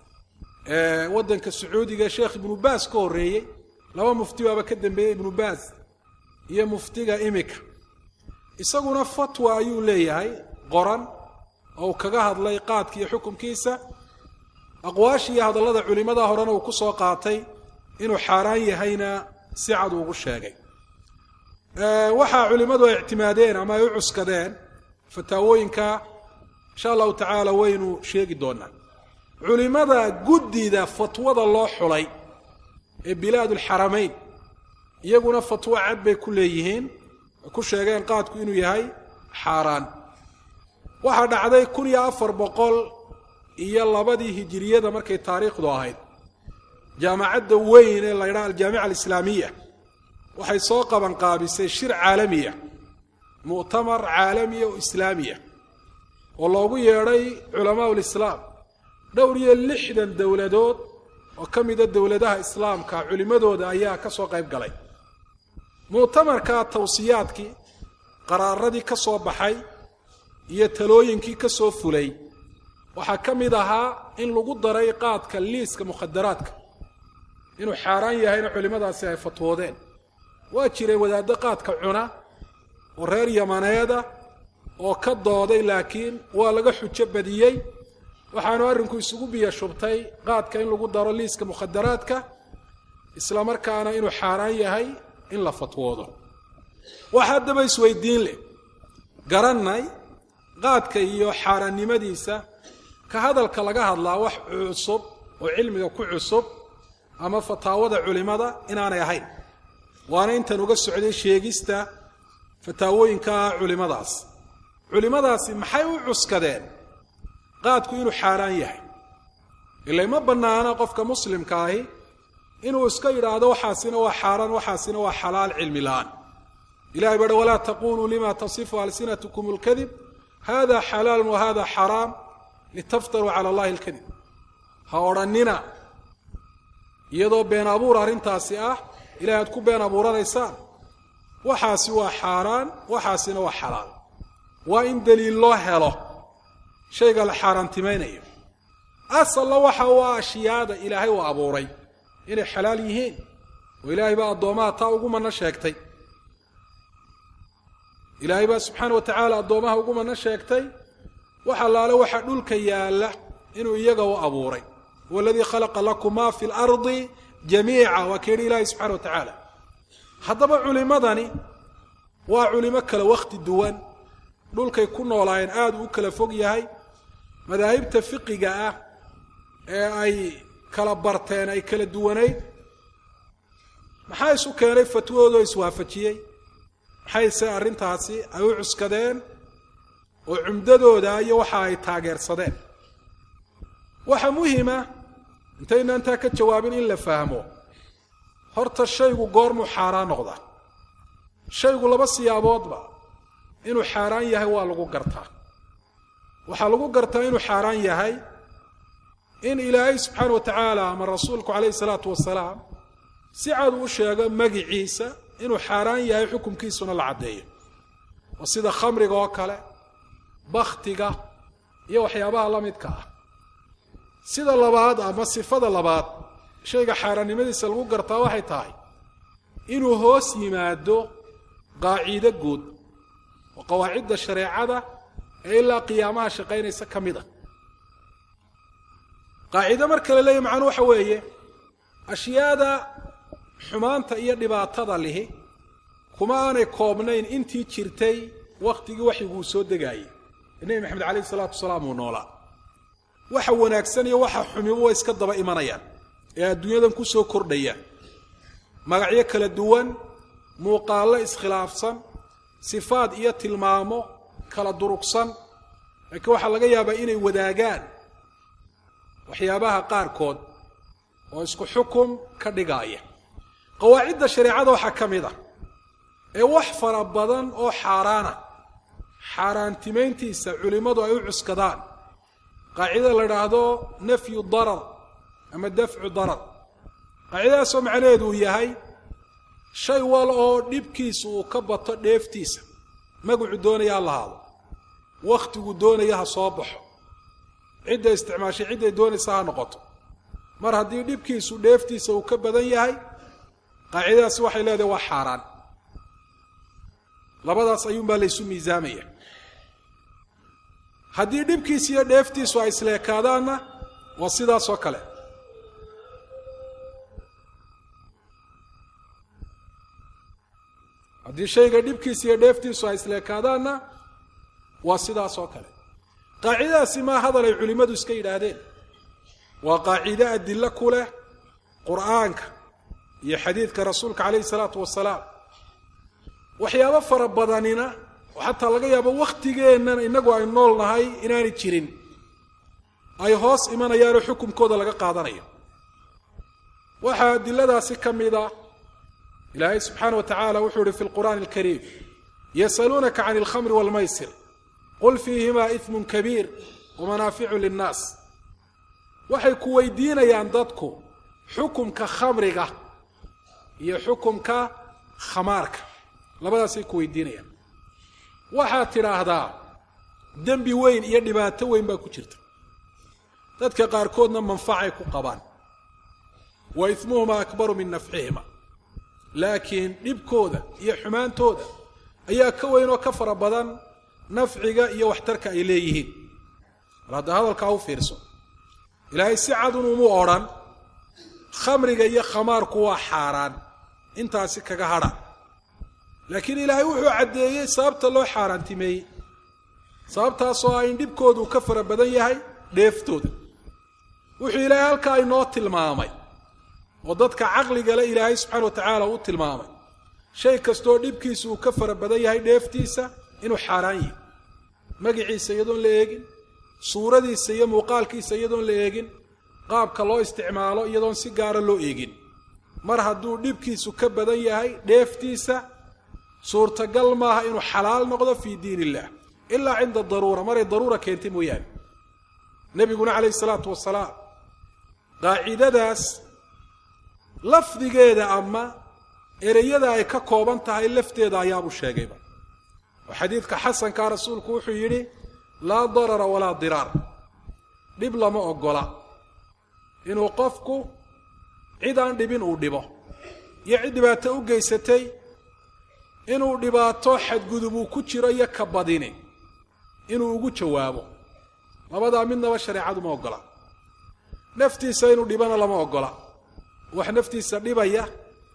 Speaker 3: ee waddanka sacuudiga sheekh ibnu baas ka horreeyey laba mufti baaba ka dambeeyey ibnu baas iyo muftiga imika isaguna fatwa ayuu leeyahay qoran oo uu kaga hadlay qaadka iyo xukunkiisa aqwaasha iyo hadallada culimmada horena uu ku soo qaatay inuu xaaraan yahayna si cad ugu sheegay waxaa culimmadu ay ictimaadeen ama ay u cuskadeen fataawooyinka insha allahu tacaala waynu sheegi doonaa culimmada guddida fatwada loo xulay ee bilaadulxaramayn iyaguna fatwo cad bay ku leeyihiin ku sheegeen qaadku inuu yahay xaaraan waxaa dhacday kun iyo afar boqol iyo labadii hijiriyada markay taariikhdu ahayd jaamacadda weyn ee la ydhaha aljaamica alislaamiya waxay soo qabanqaabisay shir caalamiya mu'tamar caalamiya oo islaamiya oo loogu yeedhay culamaa ulislaam dhowr iyo lixdan dowladood oo ka mida dowladaha islaamka culimmadooda ayaa ka soo qayb galay mu'tamarka tawsiyaadkii qaraaradii ka soo baxay iyo talooyinkii ka soo fulay waxaa ka mid ahaa in lagu daray qaadka liiska mukhadaraadka inuu xaaraan yahayna culimmadaasi ay fatwoodeen waa jiray wadaaddo qaadka cuna oo reer yamaneeda oo ka dooday laakiin waa laga xujo badiyey waxaanu arrinku isugu biyo shubtay qaadka in lagu daro liiska mukhadaraadka isla markaana inuu xaaraan yahay in la fatwoodo wax haddaba isweydiin leh garannay qaadka iyo xaaraannimadiisa ka hadalka laga hadlaa wax cusub oo cilmiga ku cusub ama fataawada culimmada inaanay ahayn waana intan uga socday sheegista fataawooyinka culimmadaas culimmadaasi maxay u cuskadeen qaadku inuu xaaraan yahay ilay ma bannaana qofka muslimka ahi inuu iska yidhaahdo waxaasina waa xaaraan waxaasina waa xalaal cilmi la-aan ilahay bahi walaa taquluu lima tasifu alsinatkum اlkadib hada xalaalu wa hada xaraam litaftaruu cala allahi اlkadib ha odhannina iyadoo been abuur arrintaasi ah ilahay aad ku been abuuranaysaan waxaasi waa xaaraan waxaasina waa xalaal waa in deliil loo helo shayga la xaaraantimaynayo asalna waxa u ah ashyaada ilaahay uu abuuray inay xalaal yihiin oo ilaahay baa addoomaha taa ugu mana sheegtay ilaahay baa subxaana wa tacaala addoomaha ugu mana sheegtay wax allaale waxa dhulka yaalla inuu iyaga u abuuray huwa aladii khalaqa lakum ma fi lardi jamiica waa ka yidhi ilaahay subxana wa tacaala haddaba culimadani waa culimo kale wakhti duwan dhulkay ku noolaayeen aada u kala fog yahay madaahibta fiqiga ah ee ay kala barteen ay kala duwanayd maxaa isu keenay fatwoodoo iswaafajiyey maxayse arrintaasi ay u cuskadeen oo cumdadooda iyo waxa ay taageersadeen waxa muhima intayna intaa ka jawaabin in la fahmo horta shaygu goormuu xaaraan noqdaa shaygu laba siyaaboodba inuu xaaraan yahay waa lagu gartaa waxaa lagu gartaa inuu xaaraan yahay in ilaahay subxaana wa tacaala ama rasuulku calayhi salaatu wasalaam si cad u sheego magiciisa inuu xaaraan yahay xukumkiisuna la caddeeyo oo sida khamriga oo kale bakhtiga iyo waxyaabaha la midka ah sida labaad ama sifada labaad shayga xaaraannimadiisa lagu gartaa waxay tahay inuu hoos yimaado qaaciide guud oo qawaacidda shareecada ee ilaa qiyaamaha shaqaynaysa ka mid a qaaciide marka la leeyahy macnuu waxa weeye ashyaada xumaanta iyo dhibaatada lihi kuma aanay koobnayn intii jirtay wakhtigii waxyiguu soo degaayey ee nebi maxamed calayhi salaatu wasalaam uu noolaa waxa wanaagsan iyo waxa xumiba way iska daba imanayaan ee adduunyadan ku soo kordhaya magacyo kala duwan muuqaallo iskhilaafsan sifaad iyo tilmaamo kala durugsan laakiin waxaa laga yaabaa inay wadaagaan waxyaabaha qaarkood oo isku xukum ka dhigaaya qawaacidda shareecada waxaa ka mid ah ee wax fara badan oo xaaraana xaaraantimayntiisa culimmadu ay u cuskadaan qaacidada la idhaahdo nafyu darar ama dafcu darar qaacidadaasoo macnaheedu uu yahay shay wal oo dhibkiisa uu ka bato dheeftiisa magacu doonaya ha lahaado wakhtigu doonaya ha soo baxo cidda isticmaashay cidday doonaysa ha noqoto mar haddii dhibkiisu dheeftiisa uu ka badan yahay qaacidadaasi waxay leedahay waa xaaraan labadaas ayuunbaa laysu miisaamaya haddii dhibkiisa iyo dheeftiisu ay isleekaadaanna waa sidaasoo kale haddii shayga dhibkiisa iyo dheeftiisu ay isleekaadaanna waa sidaasoo kale qaacidadaasi maa hadal ay culimmadu iska yidhaahdeen waa qaaciide adilo ku leh qur'aanka iyo xadiidka rasuulka calayhi salaatu wasalaam waxyaabo fara badanina oo xataa laga yaabo wakhtigeennan innagu ay nool nahay inaanay jirin ay hoos imanayaanoo xukumkooda laga qaadanayo waxaa adiladaasi ka mid a ilaahay subxaana wa tacaala wuxuu ihi fi lqur'aani alkariim yasaluunaka can alkhamri waalmaysir qul fiihimaa ismun kabiir wamanaaficu linnaas waxay ku weydiinayaan dadku xukumka khamriga iyo xukumka khamaarka labadaasay ku weydiinayaan waxaad tidhaahdaa dembi weyn iyo dhibaato weyn baa ku jirta dadka qaarkoodna manfacay ku qabaan wa ismuhuma akbaru min nafcihima laakiin dhibkooda iyo xumaantooda ayaa ka weyn oo ka fara badan nafciga iyo waxtarka ay leeyihiin mar hadda hadalkaa u fiirso ilaahay si cadun umu odrhan khamriga iyo khamaarku waa xaaraan intaasi kaga hadha laakiin ilaahay wuxuu caddeeyey sababta loo xaaraantimeeyey sababtaasoo ah in dhibkoodu ka fara badan yahay dheeftooda wuxuu ilaahay halkaa inoo tilmaamay oo dadka caqligale ilaahay subxana wa tacaala u tilmaamay shay kastoo dhibkiisa uu ka fara badan yahay dheeftiisa inuu xaaraan yahay magiciisa iyadoon la eegin suuradiisa iyo muuqaalkiisa iyadoon la eegin qaabka loo isticmaalo iyadoon si gaara loo eegin mar hadduu dhibkiisu ka badan yahay dheeftiisa suurtagal maaha inuu xalaal noqdo fii diin illah ilaa cinda daruura maray daruura keentay mooyaane nebiguna calayhi salaatu wasalaam qaacidadaas lafdigeeda ama ereyada ay ka kooban tahay lafteeda ayaabuu sheegayba oo xadiidka xasankaa rasuulku wuxuu yidhi laa darara walaa diraar dhib lama ogola inuu qofku cid aan dhibin uu dhibo iyo cid dhibaato u geysatay inuu dhibaato xadgudub uu ku jiro iyo ka badini inuu ugu jawaabo labadaa midnaba shareecadu ma ogola naftiisa inuu dhibana lama ogola wax naftiisa dhibaya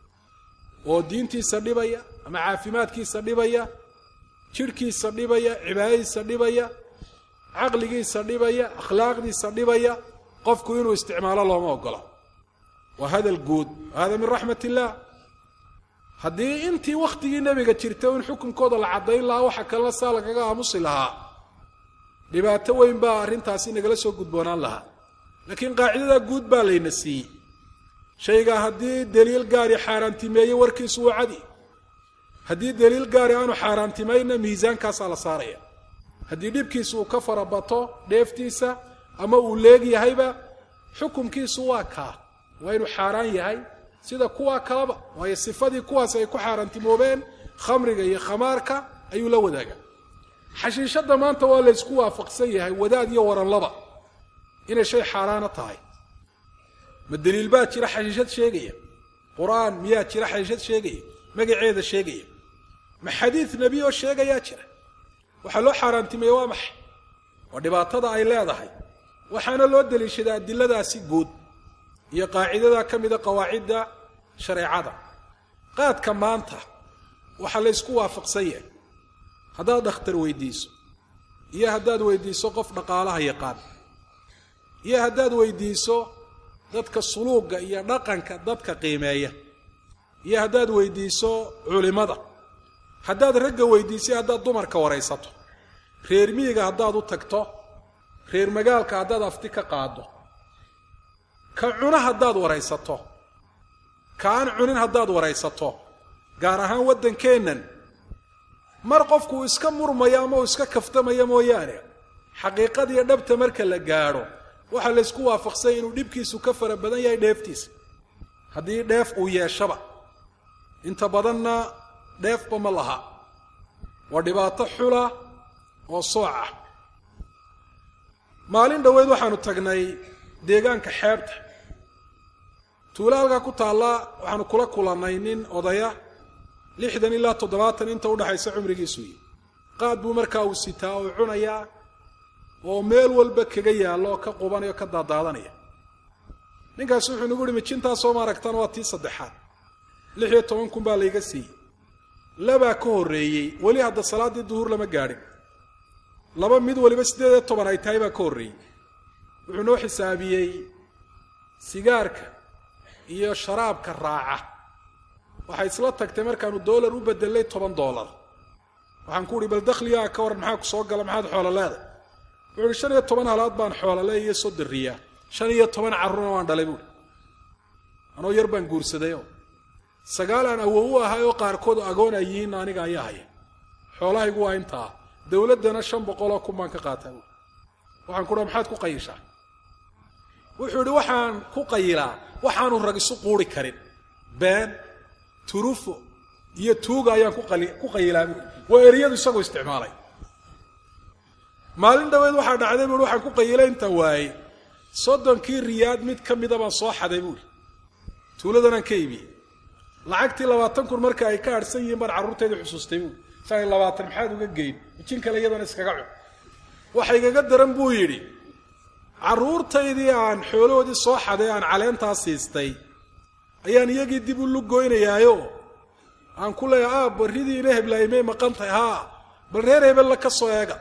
Speaker 3: oo diintiisa dhibaya ama caafimaadkiisa dhibaya jidhkiisa dhibaya cibaadadiisa dhibaya caqligiisa dhibaya akhlaaqdiisa dhibaya qofku inuu isticmaalo looma ogola waa hadal guud hada min raxmat illaah haddii intii wakhtigii nebiga jirta in xukunkooda la caddayn lahaa waxa kalena saa lagaga aamusi lahaa dhibaato weyn baa arrintaasi nagala soo gudboonaan lahaa laakiin qaacidadaa guud baa layna siiyey shayga haddii daliil gaari xaaraantimeeye warkiisu waa cadi haddii daliil gaari aanu xaaraantimayna miisaankaasaa la saaraya haddii dhibkiisu uu ka farabato dheeftiisa ama uu leeg yahayba xukumkiisu waa kaa waa inuu xaaraan yahay sida kuwaa kaleba waayo sifadii kuwaas ay ku xaaraantimoobeen khamriga iyo khamaarka ayuu la wadaagaa xashiishadda maanta waa la ysku waafaqsan yahay wadaad iyo waranlaba inay shay xaaraana tahay ma daliil baa jira xashiishad sheegaya qur-aan miyaa jira xashiishad sheegaya magaceeda sheegaya ma xadiid nebi oo sheegayaa jira waxaa loo xaaraantimeeye waa maxay waa dhibaatada ay leedahay waxaana loo daliishadaa adiladaasi guud iyo qaacidada ka mida qawaacidda shareecada qaadka maanta waxaa la ysku waafaqsan yahay haddaad dhakhtar weydiiso iyo haddaad weydiiso qof dhaqaalaha yaqaan iyo haddaad weydiiso dadka suluugga iyo dhaqanka dadka qiimeeya iyo haddaad weydiiso culimada haddaad ragga weydiisay haddaad dumarka waraysato reer miyiga haddaad u tagto reer magaalka haddaad afti ka qaaddo ka cuno haddaad waraysato ka aan cunin haddaad waraysato gaar ahaan waddankeennan mar qofku uu iska murmayo ama uu iska kaftamaya mooyaane xaqiiqadiiyo dhabta marka la gaadho waxaa la ysku waafaqsanya inuu dhibkiisu ka fara badan yahay dheeftiisa haddii dheef uu yeeshaba inta badanna dheefba ma laha waa dhibaato xula oo sooc ah maalin dhoweyd waxaanu tagnay deegaanka xeebta tuulo halkaa ku taalla waxaanu kula kulannay nin odaya lixdan ilaa toddobaatan inta udhaxaysa cumrigiisu yi qaad buu markaa uu sitaa oo cunayaa oo meel walba kaga yaallo oo ka qubanaya oo ka daadaadanaya ninkaasi wuxuu nagu uhi mijintaasoo ma aragtaan waa tii saddexaad lix iyo toban kun baa layga siiyey labaa ka horreeyey weli hadda salaaddii duhuur lama gaadhin laba mid waliba siddeed iyo toban ay tahay baa ka horreeyey wuxuu noo xisaabiyey sigaarka iyo sharaabka raaca waxay isla tagtay markaanu doolar u bedelay toban doolar waxaan ku uhi bal dakhligaa ka waran maxaa ku soo gala maxaad xoolo leeday wuxuu uhi shan iyo toban halaad baan xoolole iyo sodoriyaa shan iyo toban carruurna waan dhalay buuhi anoo yar baan guursadayoo sagaal aan awow u ahay oo qaarkood agoon ay yihiin aniga ayaa haya xoolahaygu waa intaa dowladdana shan boqoloo kun baan ka qaataa buui waxaan ku uha maxaad ku qayishaa wuxuu idhi waxaan ku qayilaa waxaanu rag isu quuri karin been turufo iyo tuuga ayaan ku qayilaa buui waa eriyadu isagoo isticmaalay maalin dhaweed waxaa dhacday buui waxaan ku qayilay intaan waayey soddonkii riyaad mid ka mida baan soo xaday buui tuuladanaan ka iibiyey lacagtii labaatan kun marka ay ka harhsan yihiin baan carruurteedii xusuustay buui shan iyo labaatan maxaad uga geyn mijin kale iyadana iskaga cun waxa igaga daran buu yidhi carruurtaydii aan xoolahoodii soo xaday aan caleentaa siistay ayaan iyagii dib u lugoynayaayo aan ku leeyahay aab barridii ina heblaymay maqan tahay haa bal reer hebella ka soo eega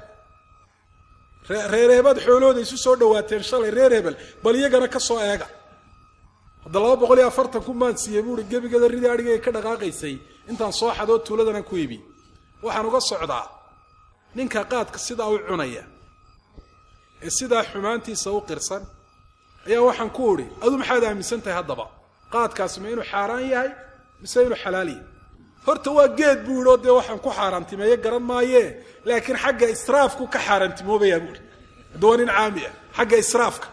Speaker 3: reer hebaad xoolahooda isu soo dhawaateen shalay reer hebel bal iyagana ka soo eega hadda laba boqol iyo afartan kun baan siiyey buuhi gebigada ridii adhigay ka dhaqaaqaysay intaan soo xadoo tuuladanaan ku ibi waxaan uga socdaa ninka qaadka sidaa u cunaya ee sidaa xumaantiisa u qirsan ayaa waxaan ku udhi adu maxaad aaminsan tahay haddaba qaadkaasi ma inuu xaaraan yahay mise inuu xalaal yahay horta waa geed buu yidhi oo dee waxaan ku xaaraantimeeye garan maayee laakiin xagga israafku ka xaaraantimoobayaa buuhi hadda waa nin caami ah xagga israafka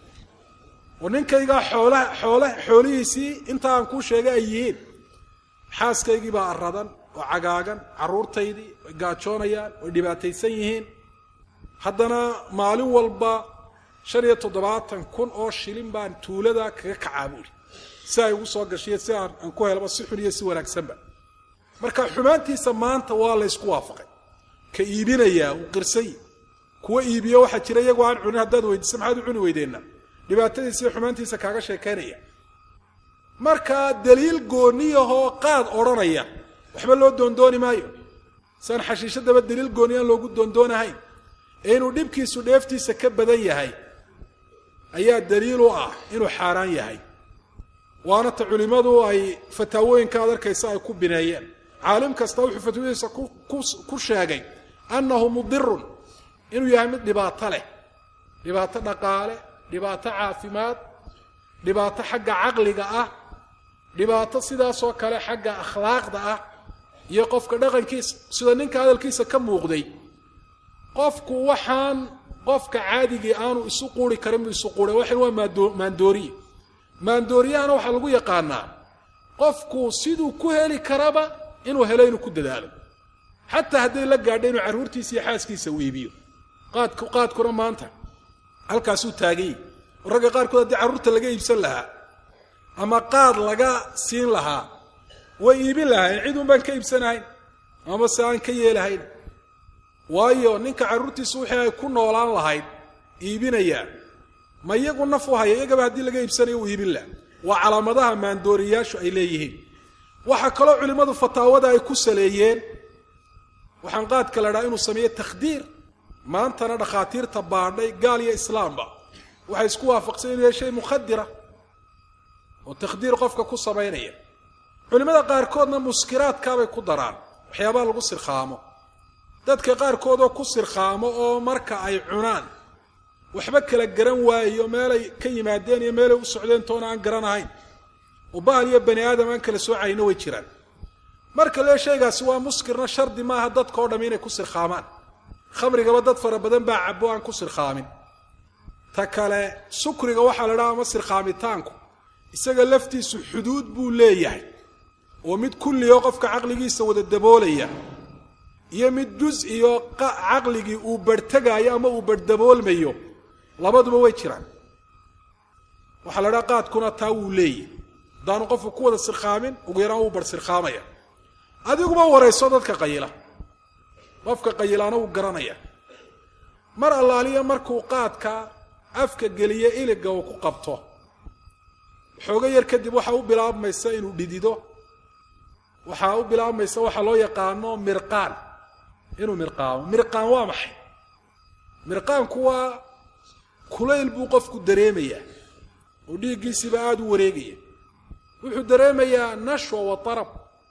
Speaker 3: oo ninkaygaa xoolaha xoole xoolihiisii inta aan kuu sheegay ay yihiin xaaskaygii baa aradan oo cagaagan carruurtaydii way gaajoonayaan way dhibaataysan yihiin haddana maalin walba shan iyo toddobaatan kun oo shilin baan tuulada kaga kacaa buuhi si ay ugu soo gashiyo si aan aan ku helaba si xun iyo si wanaagsanba marka xumaantiisa maanta waa la ysku waafaqay ka iibinayaa uu qirsay kuwa iibiyo waxaa jira iyagoo aan cunin haddaad weydiisa maxaad u cuni weydeenna dhibaatadiisa iyo xumaantiisa kaaga sheekaynaya markaa daliil gooniyahoo qaad odhanaya waxba loo doondooni maayo saan xashiishadaba daliil gooni aan loogu doondoonahayn ee inuu dhibkiisu dheeftiisa ka badan yahay ayaa daliil u ah inuu xaaraan yahay waana ta culimmadu ay fataawooyinka ad arkaysa ay ku bineeyeen caalim kasta wuxuu fatwadiisa ku sheegay annahu mudirun inuu yahay mid dhibaato leh dhibaato dhaqaale dhibaato caafimaad dhibaato xagga caqliga ah dhibaato sidaasoo kale xagga akhlaaqda ah iyo qofka dhaqankiisa sida ninka hadalkiisa ka muuqday qofku waxaan qofka caadigii aanu isu quuri karin buu isu quuray waxan waa maandooriye maandooriyahana waxaa lagu yaqaanaa qofku siduu ku heli karaba inuu helo inuu ku dadaalo xataa hadday la gaadho inuu carruurtiisa iyo xaaskiisa u iibiyo qaadku qaadkuna maanta halkaasuu taaganyay oo ragga qaarkood haddii carruurta laga iibsan lahaa ama qaad laga siin lahaa way iibin lahayn cid un baan ka iibsanahayn ama se aan ka yeelahayn waayo ninka carruurtiisa wixii ay ku noolaan lahayd iibinayaa ma iyagu naf u haya iyagaba haddii laga iibsanayo uu iibin laha waa calaamadaha maandooriyaashu ay leeyihiin waxaa kaloo culimmadu fataawada ay ku saleeyeen waxaan qaadka la dhaha inuu sameeye takhdiir maantana dhakhaatiirta baadhay gaal iyo islaamba waxay isku waafaqsan inuu yahay shay mukhadira oo takhdiir qofka ku samaynaya culimmada qaarkoodna muskiraadkaabay ku daraan waxyaabaha lagu sirkhaamo dadka qaarkood oo ku sirkhaamo oo marka ay cunaan waxba kala garan waayo meelay ka yimaadeen iyo meelay u socdeen toona aan garanahayn oo bahal iyo bani aadam aan kala soocayna way jiraan marka lee shaygaasi waa muskirna shardi maaha dadka o dham inay ku sirkhaamaan khamrigaba dad fara badan baa cabo aan ku sirkhaamin ta kale sukriga waxaa la dhaha ama sirkhaamitaanku isaga laftiisu xuduud buu leeyahay oo mid kulliyo qofka caqligiisa wada daboolaya iyo mid juz iyo caqligii uu barhtegaayo ama uu barhdaboolmayo labaduba way jiraan waxaa la dhaha qaadkuna taa wuu leeyahy haddaanu qofku ku wada sirkhaamin ugu yaraan wuu bar sirkhaamaya adiguba warayso dadka qayila qofka qayilaana wuu garanaya mar allaaliya markuu qaadka afka geliye iliga uu ku qabto xoogo yar kadib waxaa u bilaabmaysa inuu dhidido waxaa u bilaabmaysa waxaa loo yaqaano mirqaan inuu mirqaamo mirqaan waa maxay mirqaanku waa kulayl buu qofku dareemayaa oo dhiiggiisiiba aada u wareegaya wuxuu dareemayaa nashwa wa tarab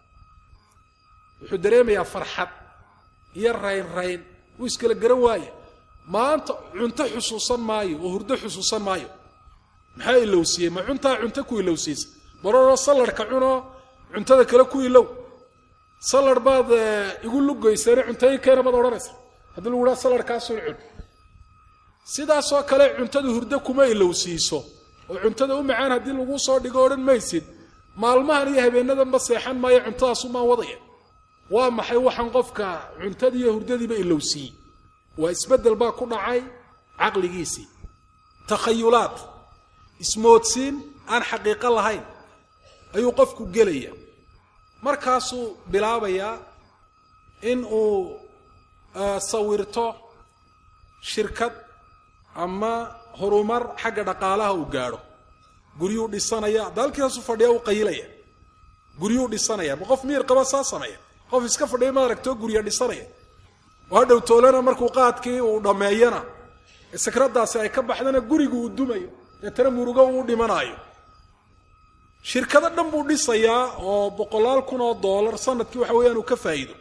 Speaker 3: wuxuu dareemayaa farxad iyo rayn rayn wuu iskala garan waaya maanta cunto xusuusan maayo oo hurdo xusuusan maayo maxaa ilowsiiyey ma cuntaa cunto ku ilowsiisa baroroo sallarhka cunoo cuntada kale ku ilow sallar baad igu lugayseene cuntooyinkeena baad odhanaysa haddii lagu dhaha sallarhkaasun cun sidaasoo kale cuntada hurdo kuma ilowsiiso oo cuntada u macaan haddii laguu soo dhigo odhan maysid maalmahan iyo habeenadanba seexan maayo cuntadaasumaan wadaya waa maxay waxaan qofka cuntadii iyo hurdadiiba ilowsiiyey waa isbeddel baa ku dhacay caqligiisii takhayulaad ismoodsiin aan xaqiiqo lahayn ayuu qofku gelaya markaasuu bilaabayaa in uu sawirto shirkad ama horumar xagga dhaqaalaha uu gaadho guryuu dhisanaya daalkiisu fadhiya uu qayilaya guryuu dhisanaya ma qof miir qaba saa sameeya qof iska fadhiya ma aragtoo gurya dhisanaya oo hadhow toolana markuu qaadkii uu dhammeeyana sakradaasi ay ka baxdana gurigu uu dumayo deetana murugo uu dhimanaayo shirkado dhan buu dhisayaa oo boqolaal kun oo doolar sanadkii waxa weeyaan uu ka faa'iido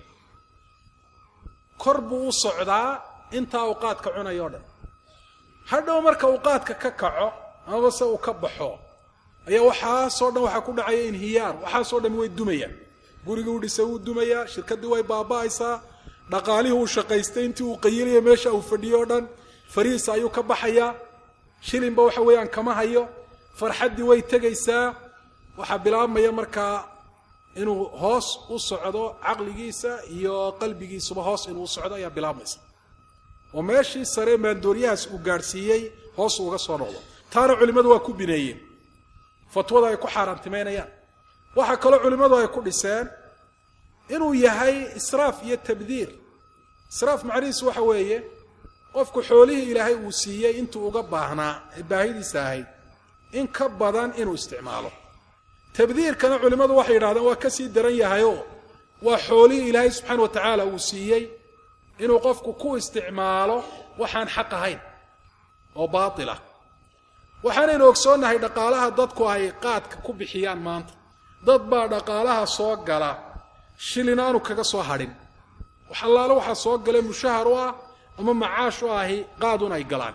Speaker 3: kor buu u socdaa intaa uu qaadka cunayo o dhan hadhow marka uu qaadka ka kaco amaba se uu ka baxo ayaa waxaasoo dhan waxaa ku dhacaya inhiyaar waxaasoo dhan way dumayaan gurigii u dhisay wuu dumayaa shirkaddii way baaba'aysaa dhaqaalihii uu shaqaystay intii uu qayilaya meesha uu fadhiyo o dhan farihiisa ayuu ka baxayaa shilinba waxa weeyaan kama hayo farxaddii way tegaysaa waxaa bilaabmaya markaa inuu hoos u socdo caqligiisa iyo qalbigiisuba hoos inuu u socdo ayaa bilaabmaysa oo meeshii sare maandooryahaas uu gaadhsiiyey hoos uga soo noqdo taana culimmadu waa ku bineeyeen fatwada ay ku xaaraantimaynayaan waxaa kaloo culimmadu ay ku dhiseen inuu yahay israaf iyo tabdiir israaf macnihiisu waxa weeye qofku xoolihii ilaahay uu siiyey intuu uga baahnaa ee baahidiisa ahayd in ka badan inuu isticmaalo tabdiirkana culimmadu waxay yidhahdeen waa ka sii daran yahayoo waa xoolihii ilaahay subxaana wa tacaala uu siiyey inuu qofku ku isticmaalo waxaan xaq ahayn oo baatilah waxaanaynu ogsoonnahay dhaqaalaha dadku ay qaadka ku bixiyaan maanta dad baa dhaqaalaha soo gala shilin aanu kaga soo hadhin wax allaale waxaa soo galay mushahar u ah ama macaash u ahi qaadun ay galaan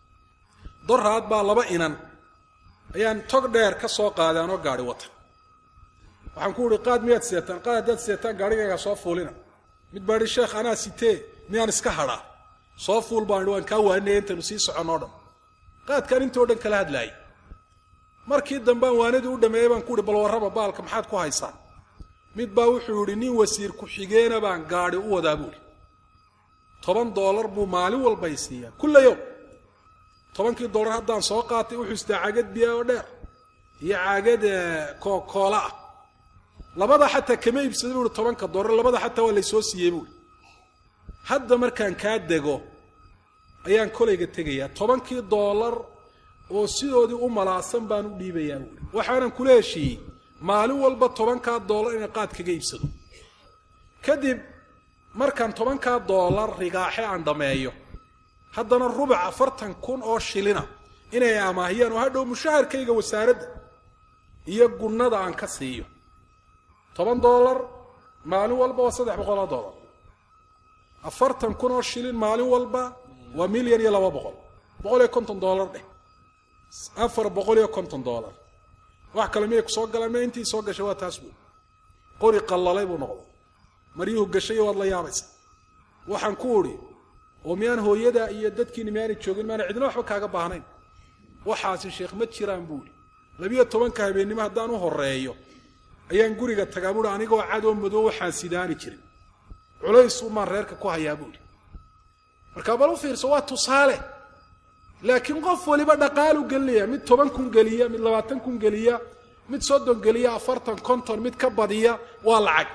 Speaker 3: doraad baa laba inan ayaan tog dheer ka soo qaaday anoo gaadhi wata waxaan ku uhi qaad miyaad seetaan qaad haddaad seetaan gaadhigayga soo fuulina mid baa ihi sheekh anaa sitee miyaan iska hadhaa soo fuul baan ihi waan kaa waaninaya intaynu sii soconnoo dhan qaadkaan intoo dhan kala hadlaayay markii dambaan waanadii u dhameeyey baan ku uhi bal warraba baalka maxaad ku haysaan mid baa wuxuu yidhi nin wasiir ku-xigeena baan gaadhi u wadaa buuhi toban doolar buu maalin walbay siiyaa kulla yowm tobankii doolar haddaan soo qaatay wuxuu istaa caagad biya oo dheer iyo caagad kookoola ah labada xataa kama iibsada buuhi tobanka doolar labada xataa waa laysoo siiyey buuhi hadda markaan kaa dego ayaan kolayga tegayaa tobankii doolar oo sidoodii u malaasan baan u dhiibayaa buuhi waxaanan kula heshiiyey maalin walba tobankaa doolar inay qaad kaga iibsado kadib markaan tobankaa doolar rigaaxe aan dhammeeyo haddana rubac afartan kun oo shilina inay amaahiyaan oo hadhow mushaharkayga wasaaradda iyo gunnada aan ka siiyo toban doolar maalin walba waa saddex boqol oo doolar afartan kun oo shilin maalin walba waa milyan iyo laba boqol boqol iyo konton doolar dheh afar boqol iyo konton doolar wax kale miyay ku soo galaan ma intii soo gashay waa taas buui qori qallalay buu noqday maryuhu gashay waad la yaabaysa waxaan ku udhi oo miyaan hooyada iyo dadkiini miyaanay joogin maana cidna waxba kaaga baahnayn waxaasi sheekh ma jiraan buuhi labiyo tobanka habeennimo haddaan u horeeyo ayaan guriga tagaa buuhi anigoo cadoo madow waxaan sidaani jirin culays umaan reerka ku hayaa buuhi markaa bal u fiirso waa tusaale laakiin qof waliba dhaqaalu gelinaya mid toban kun geliya mid labaatan kun geliya mid soddon geliya afartan konton mid ka badiya waa lacag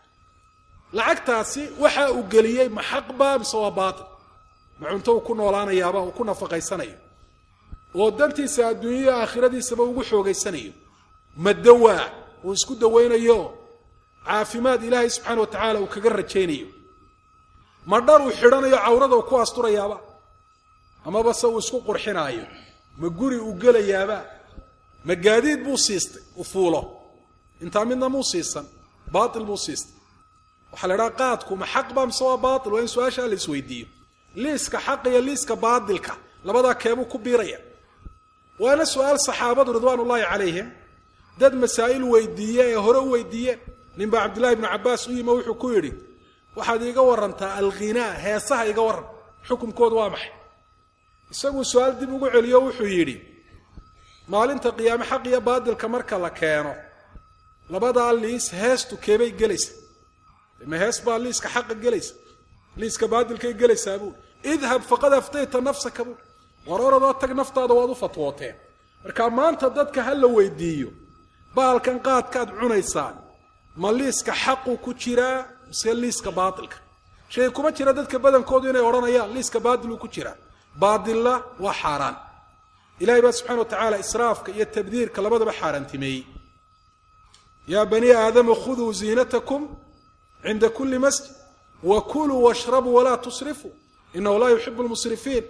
Speaker 3: lacagtaasi waxa uu geliyey ma xaqba mise waa baatil ma cunto uu ku noolaanayaaba uu ku nafaqaysanayo oo dantiisa adduunyaya aakhiradiisaba ugu xoogaysanayo ma dawaa uu isku dawaynayo caafimaad ilaahay subxaana wa tacaala uu kaga rajaynayo ma dhar uu xidhanayo cawrada uu ku asturayaaba amaba se uu isku qurxinaayo ma guri uu gelayaaba ma gaadiid buu siistay u fuulo intaa midna muu siisan baatil buu siistay waxaa la idhaha qaadku ma xaq ba mise waa baatil waa in su-aashaa la isweydiiyo liiska xaq iyo liiska baatilka labadaa keebuu ku biiraya waana su-aal saxaabadu ridwaan ullaahi calayhim dad masaa'il weydiiye ee hore u weydiiyeen ninbaa cabdillahi ibnu cabbaas u yimi oo wuxuu ku yidhi waxaad iiga warantaa alghinaa heesaha iga warran xukumkoodu waa maxay isaguu su-aal dib ugu celiyo wuxuu yidhi maalinta qiyaame xaq iyo baatilka marka la keeno labadaa liis heestu keebay gelaysa ma hees baa liiska xaqa gelaysa liiska baatilkay gelaysaa buui idhab faqad aftayta nafsaka buui war oradoo tag naftaada waad u fatwooteen marka maanta dadka ha la weydiiyo baalkan qaadkaad cunaysaan ma liiska xaqu ku jiraa mise liiska baatilka shay kuma jira dadka badankoodu inay odhanayaan liiska baatiluu ku jiraa baadilla waa xaaraan ilahay baa subxana wa tacaala israafka iyo tabdiirka labadaba xaaraantimeeyey yaa bani aadama khuduu ziinatakum cinda kuli masjid wa kuluu washrabuu walaa tusrifuu inahu laa yuxibu lmusrifiin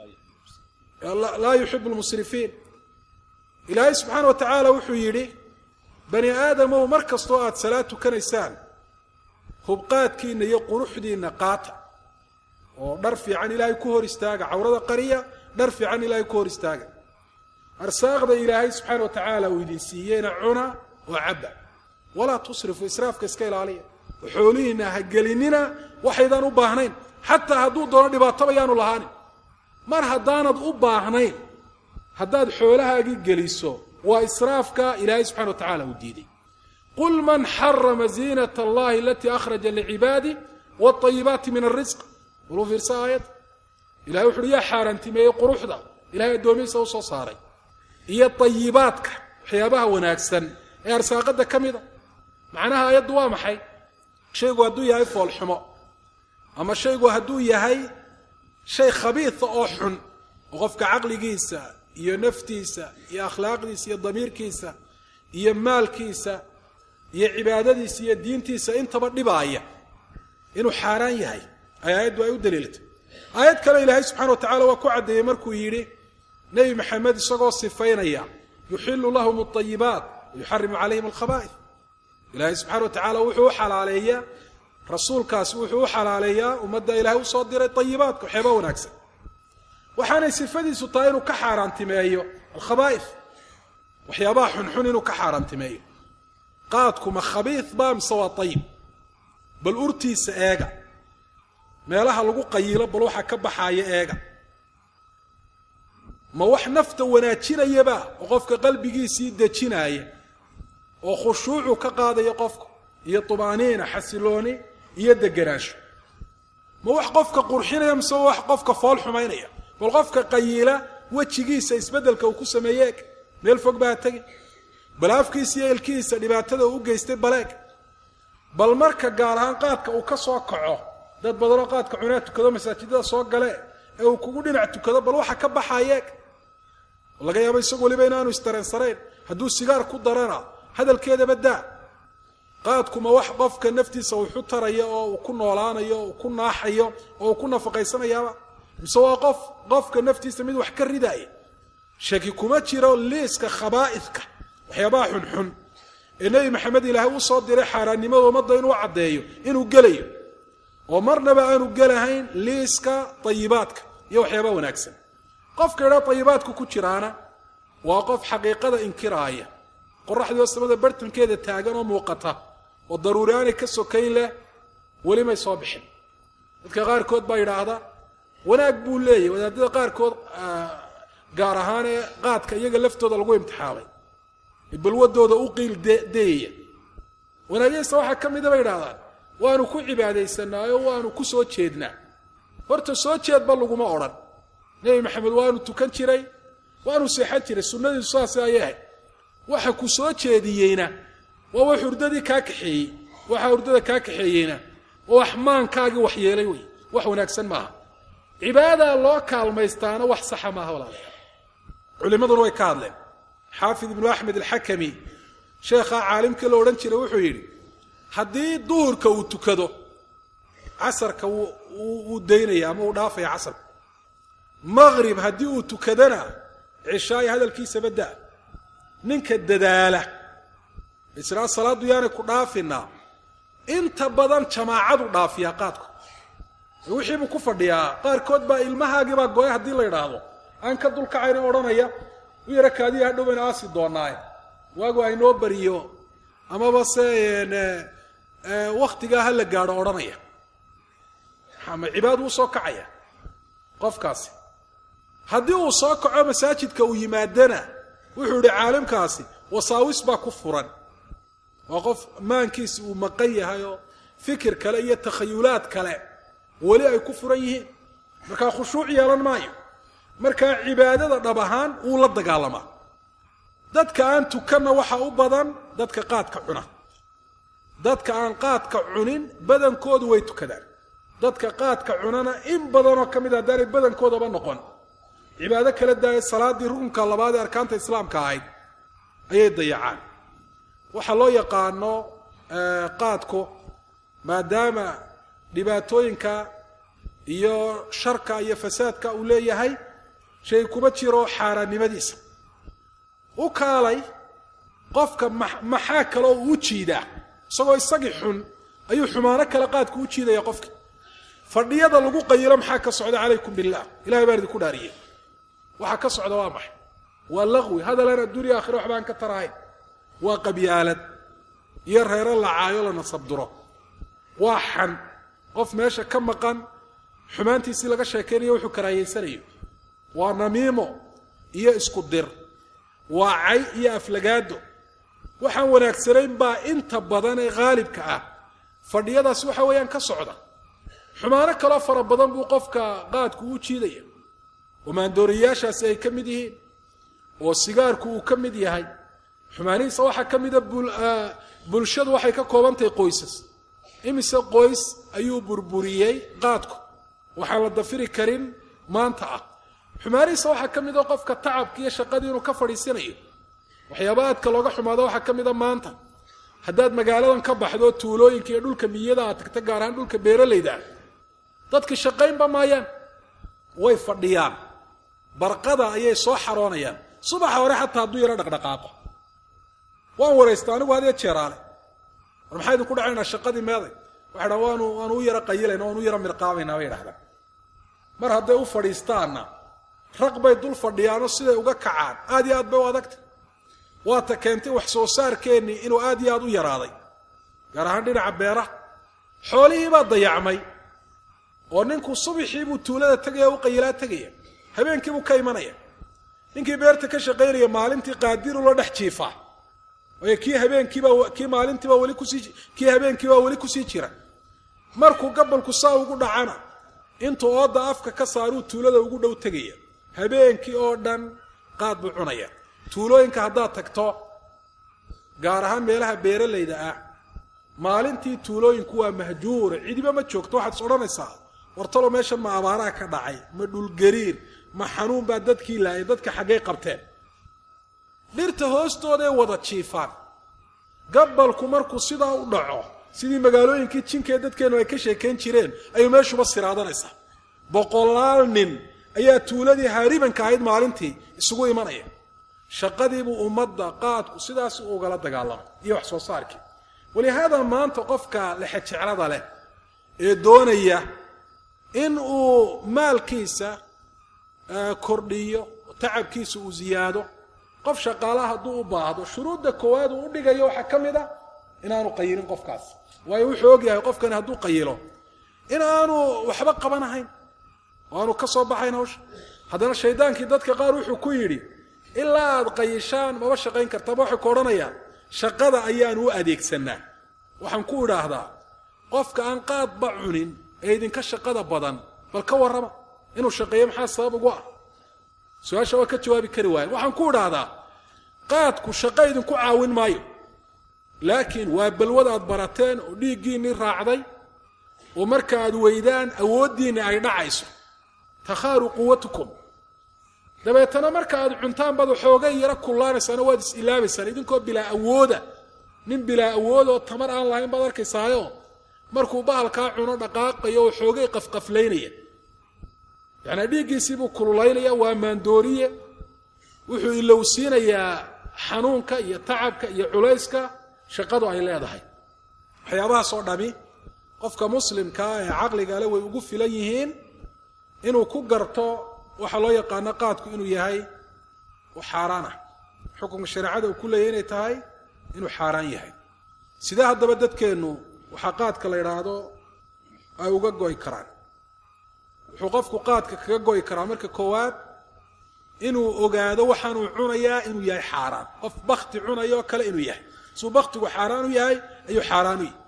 Speaker 3: laa yuxibu lmusrifiin ilaahay subxaana wa tacaala wuxuu yidhi bani aadamow mar kastoo aada salaad tukanaysaan hubqaadkiinna iyo quruxdiinna qaata oo dhar fiican ilaahay ku hor istaaga cawrada qariya dhar fiican ilaahay ku hor istaaga arsaaqda ilaahay subxaana wa tacaala uu idin siiyeyna cuna oo cabba walaa tusrifu israafka iska ilaaliya oo xoolihiinna ha gelinina waxaydaan u baahnayn xataa hadduu doono dhibaatoba yaanu lahaanin mar haddaanad u baahnayn haddaad xoolahaagii geliso waa israafka ilaahay subxana wa tacala uu diiday qul man xarama ziinat allahi alatii akhraja licibaadi wاطayibaati min arisq waluu fiirsa aayad ilahay wuxu uhi yaa xaaraantimeeyey quruxda ilahay addoomihiisa u soo saaray iyo ayibaadka waxyaabaha wanaagsan ee arsaaqada ka mida macnaha aayaddu waa maxay shaygu hadduu yahay foolxumo ama shaygu hadduu yahay shay khabiisa oo xun oo qofka caqligiisa iyo naftiisa iyo akhlaaqdiisa iyo damiirkiisa iyo maalkiisa iyo cibaadadiisa iyo diintiisa intaba dhibaaya inuu xaaraan yahay ay aayaddu ay u daliiltay aayad kale ilaahay subxana wa tacala waa ku caddeeyey markuu yidhi nebi maxamed isagoo sifaynaya yuxilu lahum alayibaat wayuxarimu calayhim alkhaba'id ilaahay subxana wa tacaala wuxuu u xalaaleeyaa rasuulkaasi wuxuu u xalaaleeyaa ummadda ilaahay usoo diray ayibaadka waxyaaba wanaagsan waxaanay sifadiisu tahay inuu ka xaaraantimeeyo alkhaba'id waxyaabaha xunxun inuu ka xaaraantimeeyo qaadkuma khabiid ba mise waa ayib bal urtiisa eega meelaha lagu qayilo bal waxa ka baxaaya eega ma wax nafta wanaajinayaba oo qofka qalbigiisii dejinaaya oo khushuucu ka qaadaya qofka iyo tumaaniina xasilooni iyo deganaansho ma wax qofka qurxinaya mise wax qofka fool xumaynaya bal qofka qayila wejigiisa isbeddelka uu ku sameeye eg meel fog baa tegi bal afkiisa iyo ilkihiisa dhibaatada uu u geystay baleeg bal marka gaar ahaan qaadka uu ka soo kaco dad badanoo qaadka cunaa tukado masaajidada soo gale ee uu kugu dhinac tukado bal waxa ka baxayeeg laga yaabo isagu waliba inaanu istareensanayn hadduu sigaar ku darana hadalkeedaba daa qaadkuma wax qofka naftiisa wuxu taraya oo uu ku noolaanayo uu ku naaxayo oo uu ku nafaqaysanayaaba mise waa qof qofka naftiisa mid wax ka ridaaya shaki kuma jiro liiska khabaa'idka waxyaabaha xunxun ee nebi maxamed ilaahay u soo diray xaaraannimada ummadda inuu caddeeyo inuu gelayo oo marnaba aanu gelahayn liiska tayibaadka iyo waxyaaba wanaagsan qofka idhaa tayibaadku ku jiraana waa qof xaqiiqada inkiraaya qoraxdii oo samada bartankeeda taagan oo muuqata oo daruuri aanay ka sokayn leh weli may soo bixin dadka qaarkood baa yidhaahda wanaag buu leeyahy wadaadada qaarkood gaar ahaan ee qaadka iyaga laftooda lagu imtixaamay balwadooda u qiil dayaya wanaagyaysta waxaa ka mida bay idhahdaan waanu ku cibaadaysanaayo waanu ku soo jeednaa horta soo jeedba laguma odhan nebi maxamed waanu tukan jiray waanu seexan jiray sunnadiisu saas ayay ahayd waxa ku soo jeediyeyna waa wax hurdadii kaa kaxeeyey waxa hurdada kaa kaxeeyeyna waa wax maankaagii wax yeelay wey wax wanaagsan maaha cibaadaa loo kaalmaystaana wax saxa maaha walaalayaal culimmaduna way ka hadleen xaafid ibnu axmed alxakami sheekhaa caalimkii la odhan jiray wuxuu yidhi haddii duhurka uu tukado casarka wuu daynaya ama uu dhaafaya casarka maqrib haddii uu tukadana cishaayo hadalkiisaba da ninka dadaala israa salaaddu yaanay ku dhaafinaa inta badan jamaacadu dhaafiyaa qaadku wixiibuu ku fadhiyaa qaarkood baa ilmahaagiibaa gooya haddii la idhaahdo aan ka dulkacayna odhanaya u yara kaadiya hadhow bayna aasi doonaaye waagu aynoo bariyo amaba se waktigaa ha la gaadho odhanaya ma cibaadu u soo kacaya qofkaasi haddii uu soo kaco masaajidka uu yimaadana wuxuu yihi caalimkaasi wasaawis baa ku furan waa qof maankiisi uu maqan yahay oo fikir kale iyo takhayulaad kale weli ay ku furan yihiin markaa khushuuc yeelan maayo markaa cibaadada dhab ahaan wuu la dagaalamaa dadka aan tukanna waxaa u badan dadka qaadka cuna dadka aan qaadka cunin badankoodu way tukadaan dadka qaadka cunana in badanoo ka mid haddaanay badankoodaba noqon cibaado kala daaya salaaddii rukunka labaad ee arkaanta islaamka ahayd ayay dayacaan waxaa loo yaqaano qaadku maadaama dhibaatooyinka iyo sharka iyo fasaadka uu leeyahay shay kuma jiro xaaraannimadiisa u kaalay qofka maxaa kaloo uu jiidaa isagoo isagii xun ayuu xumaano kale qaadku u jiidaya qofki fadhiyada lagu qayilo maxaa ka socda calaykum billah ilahay baan idinku dhaariyey waxaa ka socda waa maxay waa laqwi hadalaan adduuniya aakhira waxba aan ka tarahayn waa qabyaalad iyo reero la caayo la nasabduro waa xan qof meesha ka maqan xumaantiisii laga sheekaynayo wuxuu karaayeysanayo waa namiimo iyo isku dir waa cay iyo aflagaado waxaan wanaagsanayn baa inta badan ee haalibka ah fadhiyadaasi waxa weeyaan ka socda xumaano kaloo fara badan buu qofka qaadku u jiidaya oo maandooriyayaashaasi ay ka mid yihiin oo sigaarku uu ka mid yahay xumaanihiisa waxaa ka mida bulshadu waxay ka kooban tahay qoysas imise qoys ayuu burburiyey qaadku waxaan la dafiri karin maanta ah xumaanihiisa waxaa ka mid a qofka tacabka iyo shaqadii inuu ka fadhiisanayo waxyaaba aadka looga xumaado waxaa ka mid a maanta haddaad magaaladan ka baxdo tuulooyinka iyo dhulka miyada aad tagta gaar ahaan dhulka beeralayda ah dadki shaqaynba maayaan way fadhiyaan barqada ayay soo xaroonayaan subaxa hore xataa hadduu yaro dhaqdhaqaaqo waan waraysta anigu had iyo jeeraale war maxaa idinku dhacaynaa shaqadii meeday waxay dhahan waanu waanu u yaro qayilayna waanu u yaro mirqaabaynaa bay idhahdaan mar hadday u fadhiistaanna raq bay dul fadhiyaanoo siday uga kacaan aad iyo aad bay u adagta waata keentay wax soo saarkeennii inuu aad iyo aad u yaraaday gaar ahaan dhinaca beeraha xoolihii baa dayacmay oo ninku subaxii buu tuulada tegaya u qayilaa tegaya habeenkii buu ka imanaya ninkii beerta ka shaqaynaya maalintii qaadiru la dhex jiifaa waayo kii habeenkiibaa kii maalintiibaa weli kusii kii habeenkiibaa weli kusii jira markuu gabalku saa ugu dhacana intuu ooda afka ka saaruu tuulada ugu dhow tegaya habeenkii oo dhan qaad buu cunaya tuulooyinka haddaad tagto gaar ahaan meelaha beeralayda ah maalintii tuulooyinku waa mahjuura cidiba ma joogto waxaad is odhanaysaa wartalo meeshan ma abaaraha ka dhacay ma dhulgariir ma xanuun baa dadkii laayay dadka xaggay qabteen dhirta hoostooday wada jiifaan gabalku markuu sidaa u dhaco sidii magaalooyinkii jinkee dadkeennu ay ka sheekayn jireen ayuu meeshuba siraadanaysaa boqolaal nin ayaa tuuladii haaribanka ahayd maalintii isugu imanaya shaqadiibuu ummadda qaadku sidaas u ugala dagaalamay iyo wax soo saarkii walihaada maanta qofka lexejeclada leh ee doonaya in uu maalkiisa kordhiyo tacabkiisa uu ziyaado qof shaqaalaha hadduu u baahdo shuruudda koowaad uu u dhigayo waxaa ka mid a inaanu qayilin qofkaas waayo wuxuu ogyahay qofkani hadduu qayilo in aanu waxba qabanahayn oo aanu ka soo baxayn hawsha haddana shaydaankii dadka qaar wuxuu ku yidhi ilaa aad qayishaan maba shaqayn kartaba waxay ku odhanayaan shaqada ayaanu u adeegsanaa waxaan ku idhaahdaa qofka aan qaadba cunin ee idinka shaqada badan bal ka warrama inuu shaqeeyo maxaa sabab ugu ah su-aasha waa ka jawaabi kari waayan waxaan ku idhaahdaa qaadku shaqo idinku caawin maayo laakiin waa balwad aad barateen oo dhiiggiinnii raacday oo marka aad weydaan awooddiinni ay dhacayso takhaaru quwatukum dabeetana marka aad cuntaan baad waxoogay yaro kullaanaysaana waad is ilaabaysaan idinkoo bilaa awooda nin bilaa awood oo tamar aan lahayn baad arkaysaayo markuu bahalkaa cuno dhaqaaqayo oo xoogay qafqaflaynaya yacnaa dhiiggiisiibuu kululaynaya waa maandooriye wuxuu ilowsiinayaa xanuunka iyo tacabka iyo culayska shaqadu ay leedahay waxyaabahaasoo dhami qofka muslimkaa ee caqligale way ugu filan yihiin inuu ku garto waxaa loo yaqaano qaadku inuu yahay xaaraan ah xukunka shareecada uu ku leeyahy inay tahay inuu xaaraan yahay sidee haddaba dadkeennu waxaa qaadka la idhaahdo ay uga go'i karaan wuxuu qofku qaadka kaga go'i karaa marka koowaad inuu ogaado waxaanuu cunayaa inuu yahay xaaraan qof bakti cunayo kale inuu yahay suu baktigu xaaraan u yahay ayuu xaaraan u yahay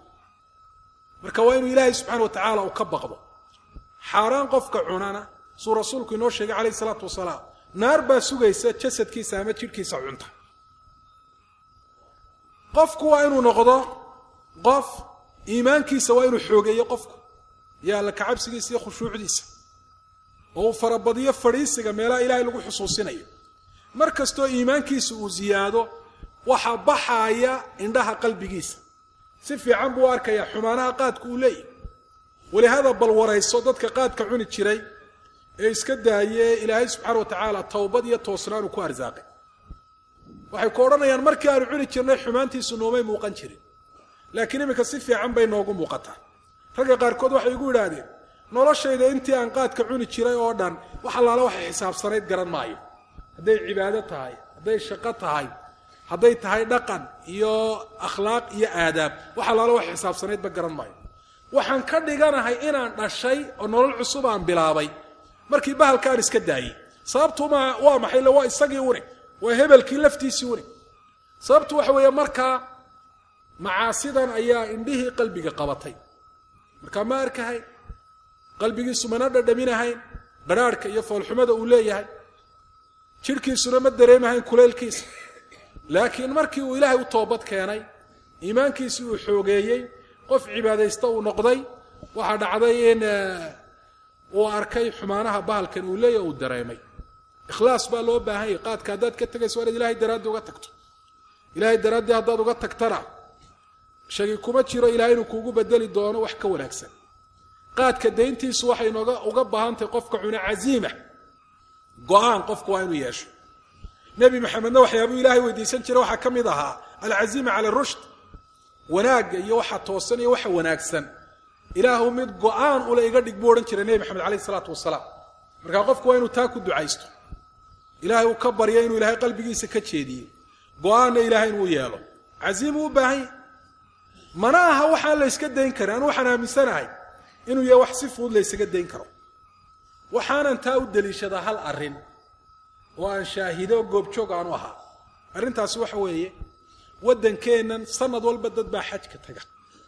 Speaker 3: marka waa inuu ilaahay subxana wa tacaala uu ka baqdo xaaraan qofka cunana suu rasuulku inoo sheegay calayhi isalaatu wasalaam naar baa sugaysa jasadkiisa ama jidhkiisa cunta qofku waa inuu noqdo qof iimaankiisa waa inuu xoogeeyo qofku iyo alla kacabsigiisa iyo khushuucdiisa oo uu farabadiyo fadhiisiga meelaha ilaahay lagu xusuusinayo mar kastoo iimaankiisa uu ziyaado waxaa baxaaya indhaha qalbigiisa si fiican buu u arkayaa xumaanaha qaadku uu leeyahy walihaada bal warayso dadka qaadka cuni jiray ee iska daayee ilaahay subxaana wa tacaala towbad iyo toosnaanu ku arsaaqay waxay ku odhanayaan markii aanu cuni jirnay xumaantiisu noomay muuqan jirin laakiin iminka si fiican bay noogu muuqataa ragga qaarkood waxay igu idhaahdeen noloshayda intii aan qaadka cuni jiray oo dhan wax allaala waxay xisaabsanayd garan maayo hadday cibaado tahay hadday shaqo tahay hadday tahay dhaqan iyo akhlaaq iyo aadaab wax allaala wax xisaabsanaydba garan maayo waxaan ka dhiganahay inaan dhashay oo nolol cusub aan bilaabay markii bahalkaan iska daayey sababtu ma waa maxay le waa isagii une waa hebelkii laftiisii une sababtu waxa weeye markaa macaasidan ayaa indhihii qalbiga qabatay markaa ma arkahayn qalbigiisu mana dhadhaminahayn badhaadhka iyo foolxumada uu leeyahay jidhkiisuna ma dareemahayn kulaylkiisa laakiin markii uu ilaahay u toobad keenay iimaankiisii uu xoogeeyey qof cibaadaysta uu noqday waxaa dhacday in uu arkay xumaanaha bahalkan uu leeyahy uu dareemay ikhlaas baa loo baahan yahy qaadka haddaad ka tegayso waa inaad ilahay daraaddii uga tagto ilahay daraaddii haddaad uga tagtana shagi kuma jiro ilahay inuu kuugu bedeli doono wax ka wanaagsan qaadka dayntiisu waxay nooga uga baahan tahay qofka cuna casiima go-aan qofku waa inuu yeesho nebi maxamedna waxyaabuu ilaahay weydiisan jiray waxaa ka mid ahaa alcaziima cala rushd wanaagga iyo waxa toosan iyo waxa wanaagsan ilaahu mid go-aan ule iga dhig buu odhan jiray nebi maxamed calayh isalaatu wasalaam markaa qofku waa inuu taa ku ducaysto ilaahay uu ka baryo inuu ilaahay qalbigiisa ka jeediyo go-aanna ilaahay inuu yeelo casiimuu u baahan yahy mana aha waxaan la yska dayn karin anu waxaan aaminsanahay inuu yahay wax si fudud la ysaga dayn karo waxaanan taa u deliishadaa hal arrin oo aan shaahido goobjoog aanu ahaa arrintaasi waxa weeye waddankeennan sanad walba dad baa xajka taga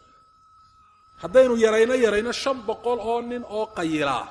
Speaker 3: haddaynu yarayno yarayno shan boqol oo nin oo qayilaa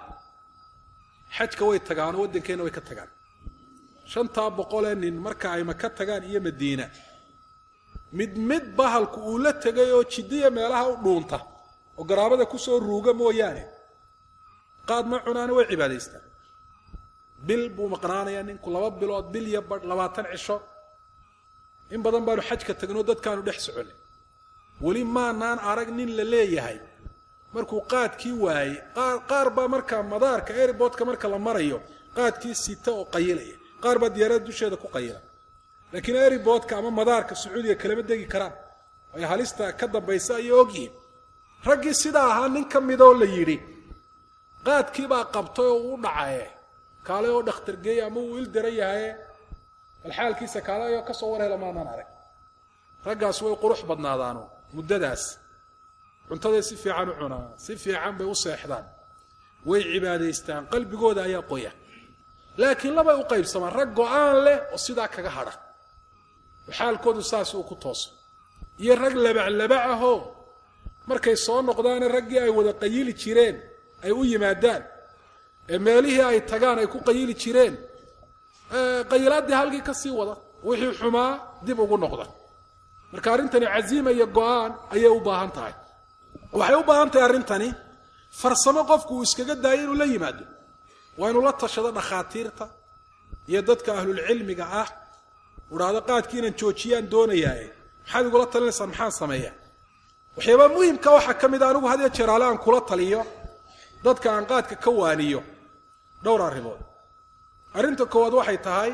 Speaker 3: xajka way tagaanoo waddankeenna way ka tagaan shantaa boqolee nin marka ay maka tagaan iyo madiina mid mid bahalku uu la tegay oo jiddiya meelaha u dhuunta oo garaabada kusoo ruuga mooyaane qaad ma cunaana way cibaadaystaan bil buu maqnaanayaa ninku laba bilood bil iyo badh labaatan cisho in badan baanu xajka tagnoo dadkaanu dhex soconay weli maanaan arag nin la leeyahay markuu qaadkii waayey qaar qaar baa markaa madaarka airboodka marka la marayo qaadkii sita oo qayilaya qaar baa diyaarada dusheeda ku qayila laakiin airboodka ama madaarka sacuudiga kalama degi karaan ay halista ka dambaysa ayay ogyihiin raggii sidaa ahaa nin ka midoo la yidhi qaadkiibaa qabtay oo uu dhacaye kaale oo dhakhtar geeye ama uu il daran yahaye bal xaalkiisa kaale ayoo kasoo war hela maanaan arag raggaas way qurux badnaadaano muddadaas cuntaday si fiican u cunaan si fiican bay u seexdaan way cibaadaystaan qalbigooda ayaa qoya laakiin labay u qaybsamaan rag go-aan leh oo sidaa kaga hadha oo xaalkoodu saas uu ku tooso iyo rag labaclabac ahoo markay soo noqdaane raggii ay wada qayili jireen ay u yimaadaan ee meelihii ay tagaan ay ku qayili jireen qayilaadii halkii ka sii wada wixii xumaa dib ugu noqda marka arrintani casiima iyo go-aan ayay u baahan tahay waxay u baahan tahay arrintani farsamo qofku uu iskaga daayo inuu la yimaado waa inuu la tashado dhakhaatiirta iyo dadka ahlulcilmiga ah udhaahdo qaadkii inaan joojiyaan doonayaaye maxaad igula talinaysaan maxaan sameeyaa waxyaabaa muhimka waxaa ka mid a anigu had iyo jeer ale aan kula taliyo dadka aan qaadka ka waaniyo dhowr arrimood arrinta koowaad waxay tahay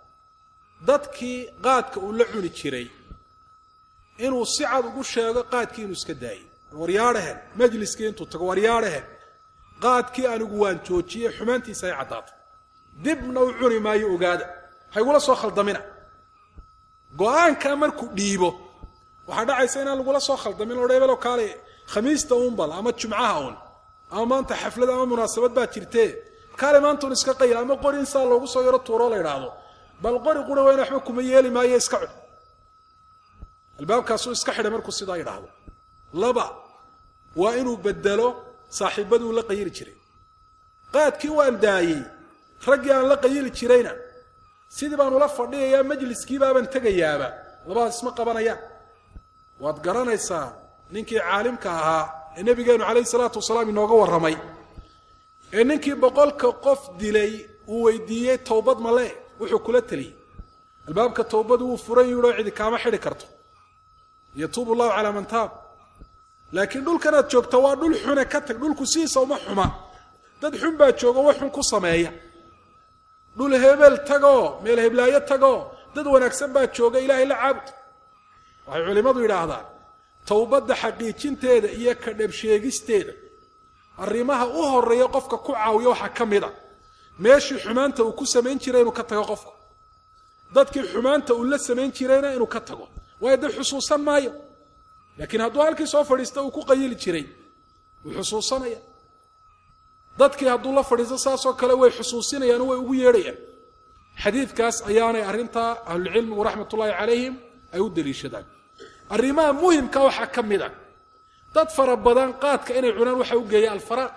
Speaker 3: dadkii qaadka uu la cuni jiray inuu si cad ugu sheego qaadkii inuu iska daayey waryaadhahen majliskii intuu tago waryaadhahen qaadkii anigu waan joojiyey xumaantiisa ay caddaatay dibna u cuni maayo ogaada haygula soo khaldamina go-aankaa markuu dhiibo waxaa dhacaysa inaan lagula soo khaldamin o hebelo kaale khamiista uunbal ama jumcaha uun ama maanta xaflad ama munaasabad baa jirtee kaale maanta un iska qayl ama qori in saa loogu soo yaro tuuroo la idhaahdo bal qori qura weyne waxba kuma yeeli maayo iska cun albaabkaasuu iska xidhay markuu sidaa idhaahdo laba waa inuu bedelo saaxiibaduu la qayili jiray qaadkii waan daayey raggii aan la qayili jirayna sidii baan ula fadhiyayaa majliskiibaabaan tegayaaba labadaas isma qabanayaan waad garanaysaa ninkii caalimka ahaa ee nebigeenu calayhi salaatu wasalaam inooga warramay ee ninkii boqolka qof dilay uu weydiiyey towbad male wuxuu kula teliyey albaabka towbadu wuu furan yidhoo cidi kaama xidhi karto yatuubu llahu calaa man taab laakiin dhulkanaad joogta waa dhul xune ka tag dhulku sidiisa uma xuma dad xun baa jooga wax xun ku sameeya dhul hebel tagoo meel heblaayo tagoo dad wanaagsan baa jooga ilaahay la caabud waxay culimmadu yidhaahdaan towbadda xaqiijinteeda iyo ka dhabsheegisteeda arrimaha u horeeya qofka ku caawiya waxaa ka mid a meeshii xumaanta uu ku samayn jiray inuu ka tago qofku dadkii xumaanta uu la samayn jirayna inuu ka tago waayo dee xusuusan maayo laakiin hadduu halkii soo fadhiista uu ku qayili jiray wuu xusuusanaya dadkii hadduu la fadhiisto saasoo kale way xusuusinayaan way ugu yeedhayaan xadiidkaas ayaanay arrintaa ahlulcilmigu raxmat ullaahi calayhim ay u daliishadaan arrimaha muhimka waxaa ka mid a dad fara badan qaadka inay cunaan waxa u geeya alfaraaq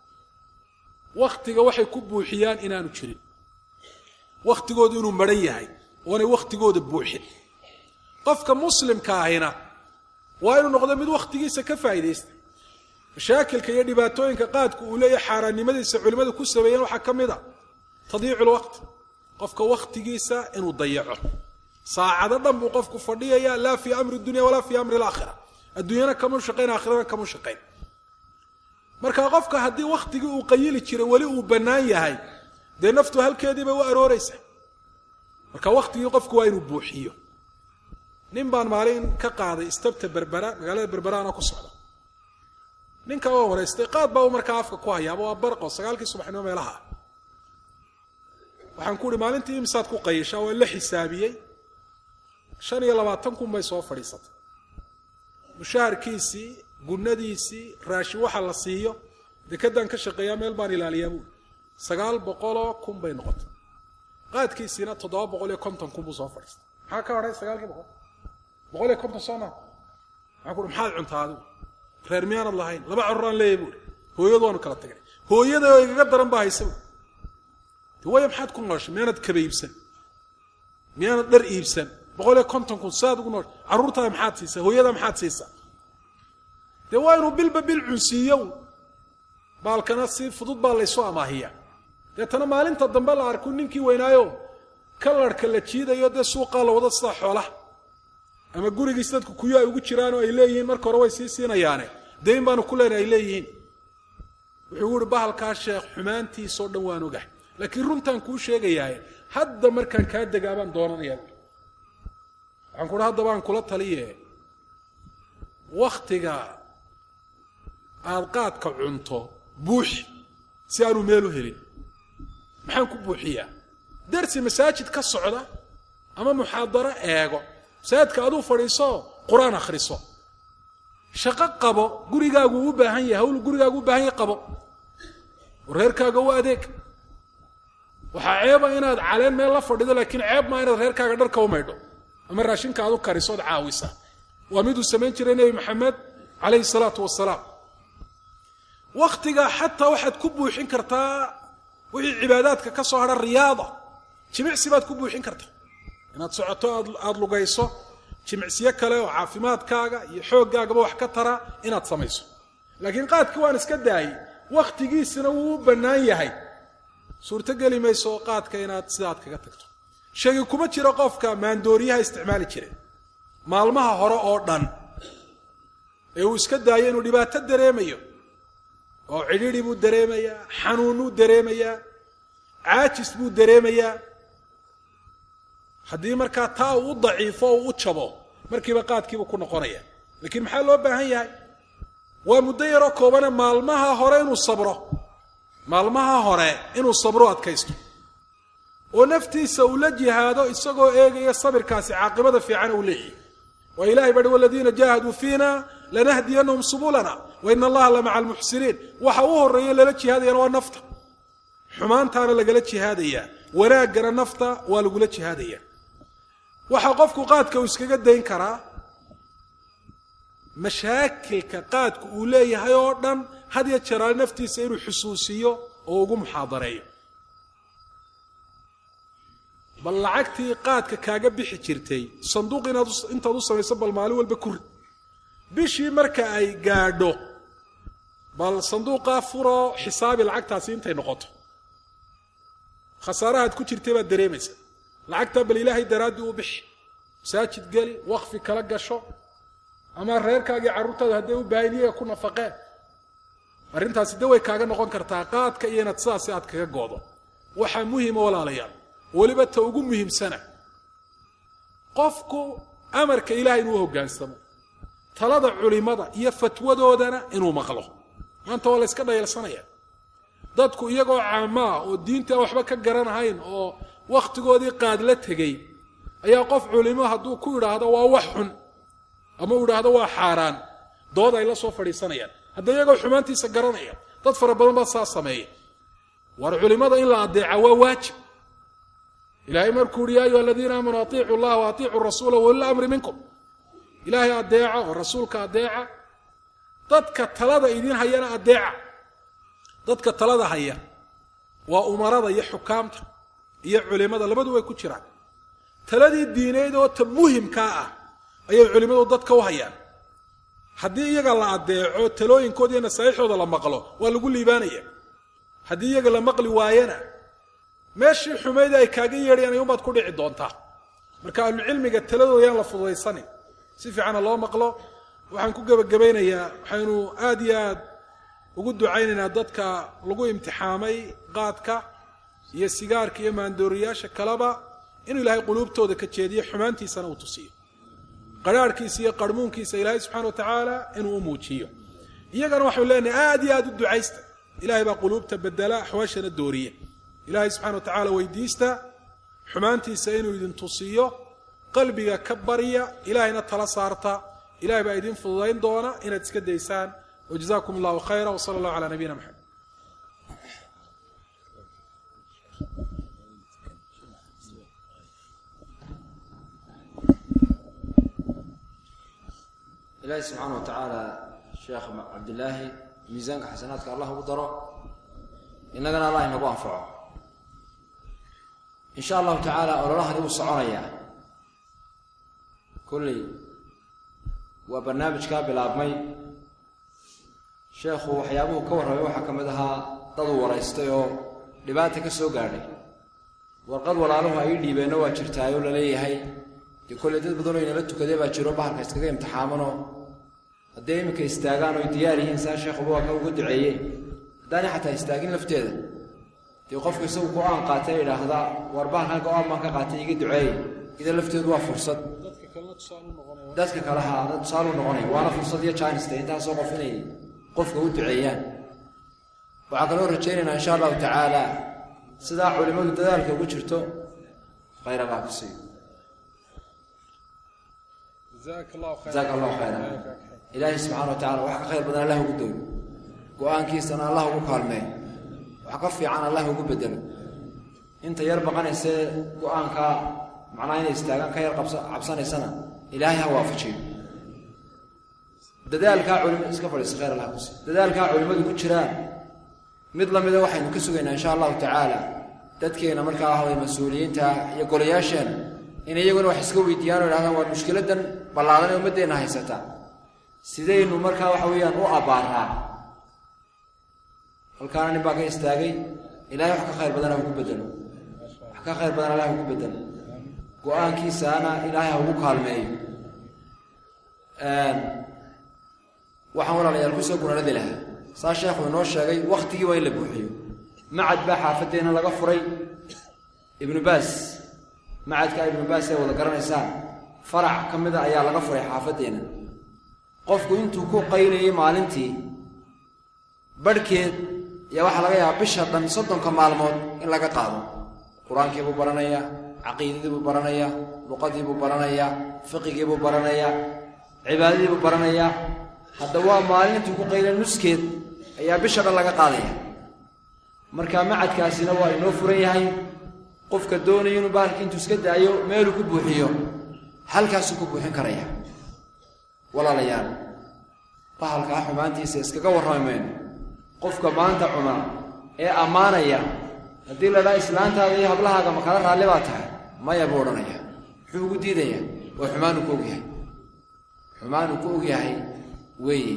Speaker 3: wakhtiga waxay ku buuxiyaan inaanu jirin wakhtigoodu inuu maran yahay oonay wakhtigooda buuxin qofka muslimka ahina waa inuu noqdo mid wakhtigiisa ka faa'iidaysta mashaakilka iyo dhibaatooyinka qaadku uu leeyahay xaaraannimadiisa culimmadu ku sameeyeen waxaa ka mid a tadiicu lwaqt qofka wakhtigiisa inuu dayaco saacado dhan buu qofku fadhiyaya laa fii amri dunya walaa fii amri alaakhira adduunyana kamuu shaqayn aakhirana kamuu shaqayn marka qofka haddii wakhtigii uu qayili jiray weli uu bannaan yahay dee naftu halkeedii bay u arooraysa marka wakhtigii qofku waa inuu buuxiyo nin baan maalin ka qaaday istabta berbera magaalada berberaana ku socda ninka waa waraystay qaad baa uu markaa afka ku hayaaba waa barqo sagaalkii subaxnimo meelaha waxaan ku uhi maalintii imisaad ku qayishaa waa la xisaabiyey shan iyo labaatan kun bay soo fadhiisatay mushaharkiisii gunadiisii raashin waxa la siiyo dekedaan ka shaqeeyaa meel baan ilaaliyaa buui sagaal boqoloo kun bay noqotay qaadkiisiina toddoba boqol iyo konton kun buu soo fadhiistay maxaa ka hadhay sagaalkii boqol boqol iyo konton soo maa waxaan ku uhi maxaad cuntaa adigu reer miyaanad lahayn laba cororaan leeyahy buui hooyadu waanu kala tagnay hooyada oo igaga daran baa haysa buui de waaya maxaad ku nooshay miyaanad kaba iibsan miyaanad dhar iibsan boqol iyo konton kun saad ugu nooshay carruurtaada maxaad siisaa hooyada maxaad siisaa dee waa inuu bilba bil cunsiiyo baalkana si fudud baa laysu amaahiya deetana maalinta dambe la arku ninkii weynaayo kalarhka la jiidayo dee suuqaa la wado sidaa xoolaha ama gurigiis dadku kuyo ay ugu jiraan oo ay leeyihiin marka hore way sii siinayaane dee in baanu ku leenay ay leeyihiin wuxuu uhi bahalkaa sheekh xumaantiisoo dhan waan ogahay laakiin runtaan kuu sheegayaaye hadda markaan kaa degaa baan doonanayaa waxaan kuhi haddaba aan kula taliye wakhtiga aada qaadka cunto buuxi si aanu meel u helin maxaan ku buuxiyaa darsi masaajid ka socda ama muxaadaro eego masaajidka aduu fadhiiso qur-aan akhriso shaqo qabo gurigaagu u baahan yahay hawl gurigaagu u baahan yahay qabo reerkaaga u adeeg waxaa ceeba inaad caleen meel la fadhido laakiin ceeb maa inaad reerkaaga dharka u maydho ama raashinka aad u kariso ood caawisa waa miduu samayn jiray nebi maxamed calayhi salaatu wasalaam wakhtiga xataa waxaad ku buuxin kartaa wixii cibaadaadka ka soo hadha riyaada jimicsi baad ku buuxin kartaa inaad socoto aada lugayso jimicsiyo kale oo caafimaadkaaga iyo xooggaagaba wax ka tara inaad samayso laakiin qaadkii waan iska daayey wakhtigiisina wuu u bannaan yahay suurtogeli mayso qaadka inaad sidaad kaga tagto sheegi kuma jiro qofka maandooriyaha isticmaali jire maalmaha hore oo dhan ee uu iska daayo inuu dhibaato dareemayo oo cidhidhi buu dareemayaa xanuunnuu dareemayaa caajis buu dareemayaa haddii markaa taa uu u daciifo oo u jabo markiiba qaadkiibuu ku noqonaya laakiin maxaa loo baahan yahay waa muddo yaroo koobane maalmaha hore inuu sabro maalmaha hore inuu sabro adkaysto oo naftiisa uu la jihaado isagoo eegaya sabirkaasi caaqibada fiican uu leeyahy waa ilahay bari waladiina jaahaduu fiina lanahdiyanahum subulana wa ina allaha la maca almuxsiniin waxa u horeeya lala jihaadayana waa nafta xumaantaana lagala jihaadayaa wanaaggana nafta waa lagula jihaadaya waxaa qofku qaadka uu iskaga dayn karaa mashaakilka qaadku uu leeyahay oo dhan had ya jeraal naftiisa inuu xusuusiyo oo ugu muxaadareeyo bal lacagtii qaadka kaaga bixi jirtay sanduuq inaad intaad u samayso bal maalin walba ku rid bishii marka ay gaadho bal sanduuqaa furoo xisaabi lacagtaasi intay noqoto khasaarahaad ku jirtay baad dareemaysa lacagtaa bal ilaahay daraaddii u bixi masaajid geli wakfi kala gasho ama reerkaagii carruurtaada hadday u baahan iyaga ku nafaqeen arrintaasi de way kaaga noqon kartaa qaadka iyo inaad sidaasi aad kaga goodo waxaa muhima walaalayaal weliba ta ugu muhiimsana qofku amarka ilahay inuu hoggaansamo talada culimada iyo fatwadoodana inuu maqlo maanta waa la yska dhayalsanaya dadku iyagoo caamaa oo diinta waxba ka garanahayn oo wakhtigoodii qaad la tegey ayaa qof culimo hadduu ku idhaahdo waa wax xun ama uu idhaahdo waa xaaraan dood ay la soo fadhiisanayaan hadda iyagoo xumaantiisa garanaya dad fara badan baa saa sameeya war culimada in la adeeca waa waajib ilahay markuu uhi ya ayuha aladiina aamanuu atiicu llaha wa atiicu rasuula waulila amri minkum ilaahay adeeca oo rasuulka adeeca dadka talada idin hayana adeeca dadka talada haya waa umarada iyo xukaamta iyo culimada labadu way ku jiraan taladii diineed oo ta muhimkaa ah ayay culimmadu dadka u hayaan haddii iyaga la addeeco talooyinkooda iyo nasaaixooda la maqlo waa lagu liibaanaya haddii iyaga la maqli waayana meeshii xumayd ay kaaga yeedhayaan ayuunbaad ku dhici doontaa marka ahlucilmiga taladooda yaan la fududaysanin si fiicana loo maqlo waxaan ku gebagabaynayaa waxaynu aad iyo aad ugu ducaynaynaa dadka lagu imtixaamay qaadka iyo sigaarka iyo maandooriyaasha kaleba inuu ilaahay quluubtooda ka jeediyo xumaantiisana uu tusiyo qarhaarhkiisa iyo qarhmuunkiisa ilaahay subxana wa tacaala inuu u muujiyo iyagana waxaynu leenahay aad iyo aad u ducaysta ilahay baa quluubta bedela axwaashana dooriya ilaahay subxana wa tacaala weydiista xumaantiisa inuu idin tusiyo qalbiga ka barya ilaahayna tala saarta ilahay baa idin fududayn doona inaad iska daysaan wjazakum allahu khayra wsala allahu calaa nabiyina maxamed
Speaker 2: ilaahi subxaana wa tacaala sheekh cabdilaahi miisaanka xasanaadka allah ugu daro innagana allah inagu anfaco in sha allahu tacaala ololahani wuu soconayaa kolley waa barnaamijkaa bilaabmay sheekhu waxyaabuhu ka warramay waxaa ka mid ahaa daduu waraystay oo dhibaata ka soo gaadhay warqad walaaluhu ay dhiibeenno waa jirtaayoo laleeyahay dee kolley dad badanoo inala tukadee baa jiro bahalka iskaga imtixaamanoo hadday iminka istaagaan oy diyaar yihiin saa sheekhuba waa ka uga duceeye haddaanay xataa istaagin lafteeda dee qofku isagu go-aan qaatay idhaahdaa war bahalkan go-aan baan ka qaatay iga duceeye ida lafteedu waa fursad dadka kale ha tusaale u noqonaya waana fursad iyo janiste intaasoo qof inay qofka u duceeyaan waxaa kaloo rajaynaynaa insha allahu tacaala sidaa culimmadu dadaalka ugu jirto khayr allah ku siiyo jazaaka allahu khayra ilaahay subxana wa tacala wax ka khayr badan allah ugu dooyo go-aankiisana allah ugu kaalmeeyo wax ka fiican allah ugu bedelo inta yar baqanaysee go-aanka macnaha inay istaagaan ka yar cabsanaysana ilaahay ha waafajiyo dadaalkaa culimad iska fadhiisa khayr allah kusi dadaalkaa culimmadu ku jiraan mid lamida waxaynu ka sugaynaa insha allahu tacaala dadkeena markaa ahway mas-uuliyiinta iyo golayaasheena in iyaguna wax iska weydiiyaan o idhahdaan waa mushkiladan ballaadan ee ummaddeenna haysata sidaynu markaa waxa weeyaan u abbaaraa halkaana nin baa ka istaagay ilahay wax ka khayr badan ha ugu bedelo wax ka khayr badan allah ugu bedelo go-aankiisaana ilaahay ha ugu kaalmeeyo waxaan walaalayaal kusoo gunanadi lahaa saa sheekhu inoo sheegay wakhtigii waa in la buuxiyo macad baa xaafaddeena laga furay ibnu baas macadkaa ibnu baas ee wada garanaysaan farac ka mida ayaa laga furay xaafaddeena qofku intuu ku qaynayay maalintii barhkeed ayaa waxaa laga yaabaa bisha dhan soddonka maalmood in laga qaado qur-aankii buu baranayaa caqiidadii buu baranayaa luqadii buu baranayaa fiqigii buu baranayaa cibaadadii buu baranayaa hadda waa maalin intuu ku qayla nuskeed ayaa bisha dhan laga qaadaya marka macadkaasina waa inoo furan yahay qofka doonaya inuu bahalkii intuu iska daayo meeluu ku buuxiyo halkaasuu ku buuxin karaya walaalayaal bahalkaa xumaantiisa iskaga warrami mayno qofka maanta cuna ee ammaanaya haddii ladhaa islaantaada iyo hablahaaga makala raalli baa tahay maya buu odhanaya muxuu ugu diidaya waa xumaanuu ku ogyahay xumaanuu ku ogyahay weeye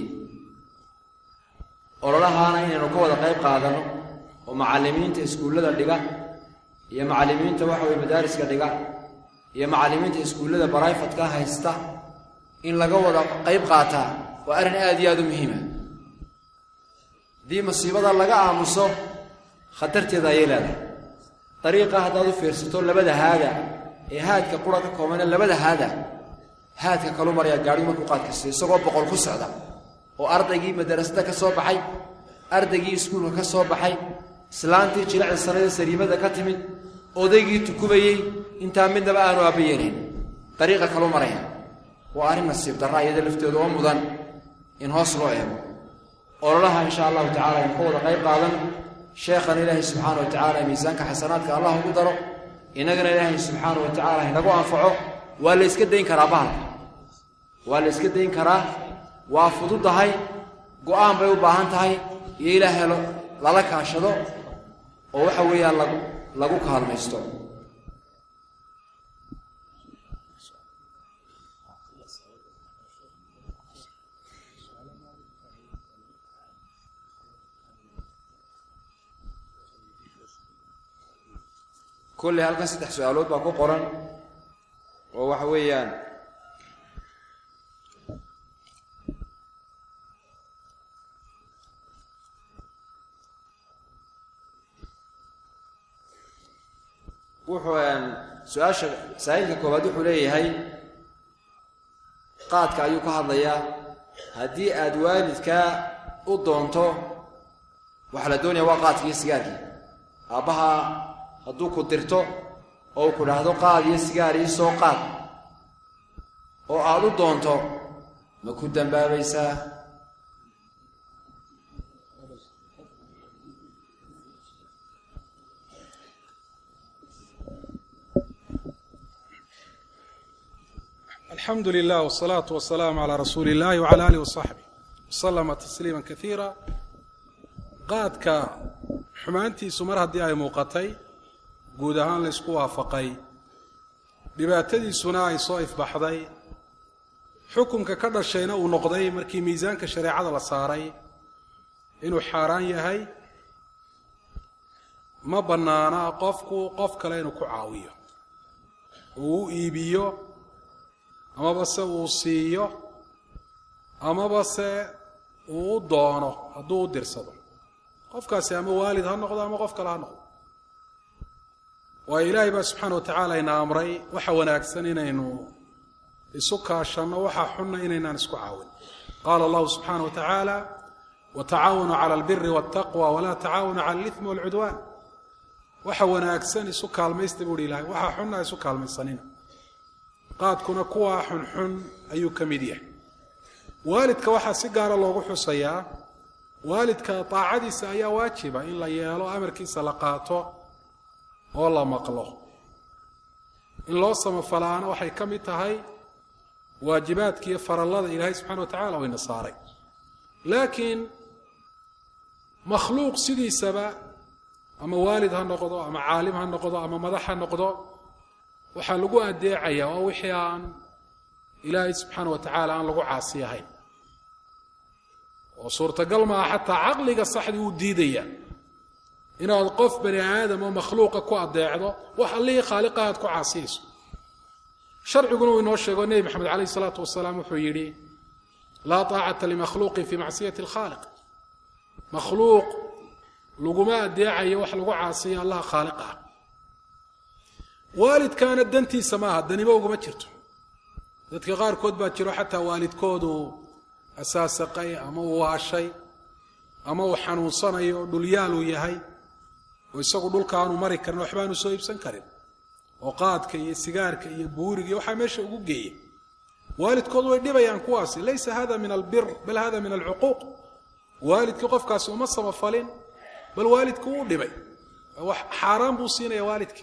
Speaker 2: ololahaana inaynu ka wada qayb qaadano oo macallimiinta iskuullada dhiga iyo macallimiinta waxa weye madaariska dhiga iyo macallimiinta iskuullada barayfatka haysta in laga wada qayb qaataa waa arrin aad iyo aad u muhiima haddii masiibada laga aamuso khatarteeda ayay leedahay dariiqa haddaad u fiirsato labada haada ee haadka qura ka koobane labada haada haadka kalu maryaa gaadhigu markuu qaadka siiyo isagoo boqol ku socda oo ardaygii madarasada ka soo baxay ardaygii iskuulka ka soo baxay islaantii jilicda sanada sariimada ka timid odaygii tukubayey intaa midnaba aanu aabba yeelayn dariiqa kalu maraya waa arrin nasiib darra iyada lafteedu oo mudan in hoos loo eego ololaha insha allahu tacala aynu ka wada qayb qaadan sheekhana ilaahay subxaana wa tacaala miisaanka xasanaadka allah ugu daro innagana ilaahay subxaana wa tacala inagu anfaco waa la yska dayn karaa bahalka waa la yska dayn karaa waa fududahay go-aan bay u baahan tahay iyo ilaahay lala kaashado oo waxa weeyaan lagu lagu kaalmaysto kolley halkan saddex su-aalood baa ku qoran oo waxa weeyaan wuxuu su-aasha saa'ilka koowaad wuxuu leeyahay qaadka ayuu ka hadlayaa haddii aad waalidkaa u doonto waxaa la doonaya waa qaadki iyo sigaarkii aabbaha hadduu ku dirto oo ku dhahdo qaad iyo sigaar ii soo qaad oo aad u doonto ma ku dambaabaysaa
Speaker 3: alxamdu lilah wsalaatu wasalaamu calaa rasuuli illahi wcala alih wasaxbih wasalama tasliima kaiira qaadka xumaantiisu mar haddii ay muuqatay guud ahaan la ysku waafaqay dhibaatadiisuna ay soo ifbaxday xukunka ka dhashayna uu noqday markii miisaanka shareecada la saaray inuu xaaraan yahay ma bannaana qofku qof kale inuu ku caawiyo uu u iibiyo amaba se uu siiyo amaba se uu u doono hadduu u dirsado qofkaasi ama waalid ha noqdo ama qof kale ha noqdo waayo ilaahay baa subxaana wa tacaala ina amray waxa wanaagsan inaynu isu kaashanno waxa xunna inaynaan isku caawin qaala allahu subxaana wa tacaala watacaawanuu cala albiri waltaqwa walaa tacaawanu cala alithmi walcudwaan waxa wanaagsan isu kaalmaysta buuhi ilahay waxa xunna isu kaalmaysanina qaadkuna kuwaa xunxun ayuu ka mid yahay waalidka waxaa si gaara loogu xusayaa waalidka daacadiisa ayaa waajiba in la yeelo amarkiisa la qaato oo la maqlo in loo samafalaana waxay ka mid tahay waajibaadka iyo farallada ilaahay subxana wa tacala wayna saaray laakiin makhluuq sidiisaba ama waalid ha noqdo ama caalim ha noqdo ama madax ha noqdo waxaa lagu adeecayaa waa wixii aan ilaahay subxaana wa tacaala aan lagu caasi ahayn oo suurtagal maaha xataa caqliga saxdii uu diidaya inaad qof bani aadam oo makhluuqa ku adeecdo wax allihii khaaliqa aad ku caasiyayso sharciguna uu inoo sheego nebi maxamed calayh isalaatu wasalaam wuxuu yidhi laa taacata limakhluuqin fii macsiyati alkhaaliq makhluuq laguma adeecayo wax lagu caasiyo allaha khaaliq ah waalidkaana dantiisa maaha danimo uguma jirto dadka qaarkood baa jiro xataa waalidkoodu asaasaqay ama uu waashay ama uu xanuunsanayo dhulyaaluu yahay oo isagu dhulka aanu mari karin waxbaanu soo iibsan karin oo qaadka iyo sigaarka iyo buuriga iyo waxaa meesha ugu geeya waalidkood way dhibayaan kuwaasi laysa hada min albir bal hada min alcuquuq waalidkii qofkaasi uma samafalin bal waalidku wuu dhibay wax xaaraan buu siinaya waalidka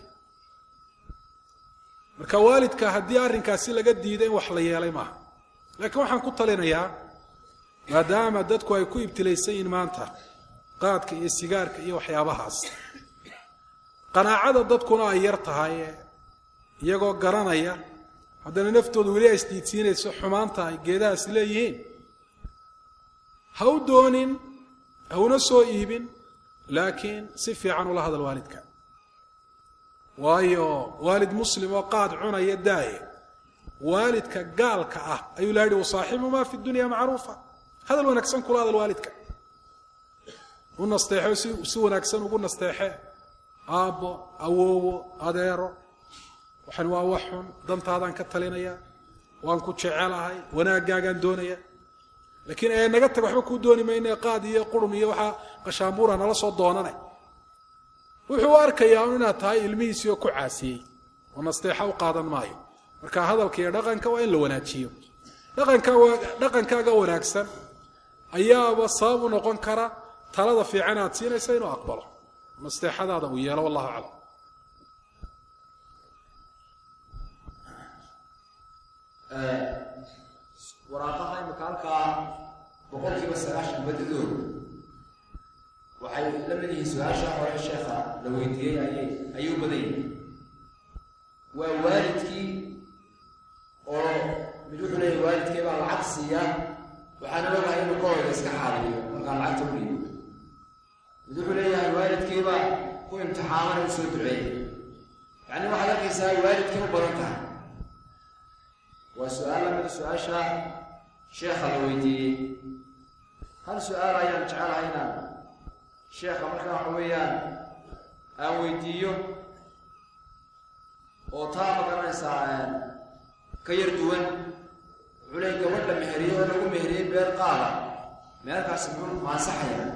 Speaker 3: marka waalidka haddii arrinkaasi laga diiday in wax la yeelay maaha laakiin waxaan ku talinayaa maadaama dadku ay ku ibtilaysan yihiin maanta qaadka iyo sigaarka iyo waxyaabahaas qanaacada dadkuna ay yar tahay iyagoo garanaya haddana naftooda weli ay isdiidsiinayso xumaanta ay geedahaasi leeyihiin ha u doonin hauna soo iibin laakiin si fiican ula hadal waalidka waayo waalid muslim oo qaad cunaya daaya waalidka gaalka ah ayuu la yihi wasaaxibu maa fi dunya macruufa hadal wanaagsan kula hadal waalidka u nasteexo si si wanaagsan ugu nasteexe aabbo awoowo adeero waxan waa wax xun dantaadaan ka talinaya waan ku jecelahay wanaagaagaan doonaya laakiin ee naga tag waxba kuu dooni mayne qaad iyo qurun iyo waxaa qashaambuura nala soo doonanay wuxuu u arkayaa un inaad tahay ilmihiisii oo ku caasiyey oo nasteexa u qaadan maayo marka hadalka iyo dhaqanka waa in la wanaajiyo dhaqankaaga dhaqankaaga wanaagsan ayaaba sabab u noqon kara talada fiican aad siinaysa inuu aqbalo nasteexadaada uu yeelo wallahu aclam
Speaker 2: waraaqaha imika halkaa boqolkiiba sagaashan badidooda waxay la mid yihiin su-aasha hore sheekha la weydiiyey ayay ayuu badan yihin waa waalidkii oo mid wuxuu leeyahy waalidkii baa lacag siiya waxaana ogahay inuu kahooda iska xaaliyo markaa lacagta u dhiibo mid wuxuu leeyahay waalidkiibaa ku imtixaamana u soo duceeyey yacni waxaad arkaysaa waalidkay u badan tahay waa su-aal lamida su-aasha sheekha la weydiiyey hal su-aal ayaan jecelahay inaan sheekha markaa waxa weeyaan aan weydiiyo oo taa ma garanaysaa ka yar duwan wuxuu leey gabadha meheriye oo lagu meheriyey beer qaada meelkaasi muxuu maasaxaya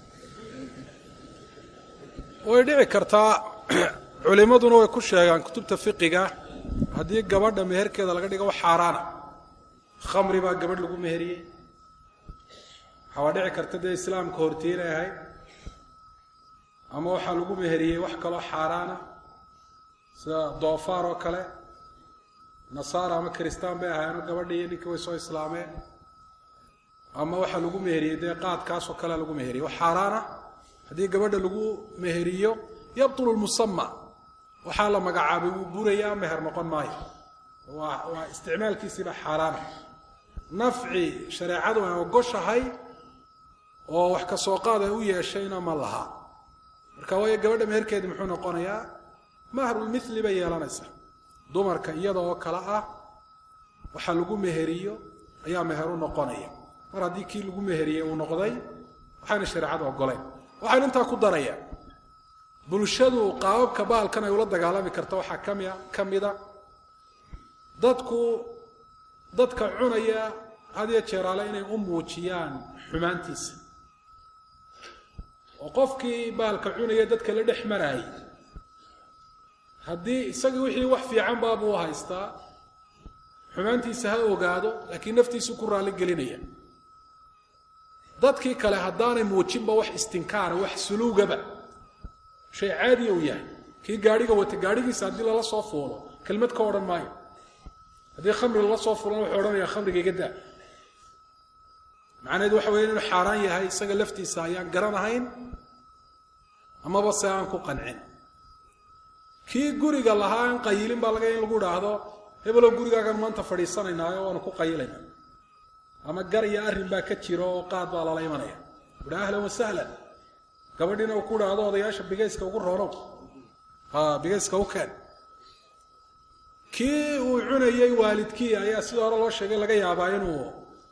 Speaker 3: way dhici kartaa culimmaduna way ku sheegaan kutubta fiqiga haddii gabadha meherkeeda laga dhigo wax xaaraana khamri baa gabadh lagu meheriyey waxaa dhici karta dee islaamka hortii inay ahayd ama waxaa lagu meheriyey wax kaloo xaaraana sida doofaar oo kale nasaara ama kiristaan bay ahaayeenoo gabadha iyo ninka way soo islaameen ama waxaa lagu meheriyey dee qaadkaasoo kalea lagu meheriyey wax xaaraana haddii gabadha lagu meheriyo yabtulu lmusama waxaa la magacaabay wuu burayaa meher noqon maayo waa waa isticmaalkiisiiba xaaraana nafci shareecadu ay ogoshahay oo wax ka soo qaad ay u yeeshayna ma laha marka waayo gabadha meherkeedi muxuu noqonayaa mahrulmithli bay yeelanaysaa dumarka iyada oo kale ah waxaa lagu meheriyo ayaa meheru noqonaya mar haddii kii lagu meheriyey uu noqday waxayna shareecadu ogoleen waxaynu intaa ku daraya bulshadu qaababka baalkan ay ula dagaalami karta waxaa kamia ka mida dadku dadka cunaya had iyo jeeraale inay u muujiyaan xumaantiisa oo qofkii baalka cunaya dadka la dhex maraayay haddii isagii wixii wax fiican baabuu haystaa xumaantiisa ha ogaado laakiin naftiisu ku raalli gelinaya dadkii kale haddaanay muujinba wax istinkaara wax suluugaba shay caadiya uu yahay kii gaadhiga wata gaadhigiisa haddii lala soo fuulo kelmad ka odhan maayo haddii khamri lala soo fuulana wuxuu odhanayaa khamriga iga daa macnaheedu waxa weya inuu xaaraan yahay isaga laftiisa ayaan garanahayn amaba se aan ku qancin kii guriga lahaa aan qayilin baa laga in lagu idhaahdo hebelow gurigaagan maanta fadhiisanaynaayo waanu ku qayilayna ama gar iyo arrin baa ka jiro oo qaad baa lala imanaya uha ahlan wasahlan gabadhiina uu ku idhaahdo odayaasha bigayska ugu roonow ha bigayska u keen kii uu cunayey waalidkii ayaa sida hore loo sheegay laga yaabaa inuu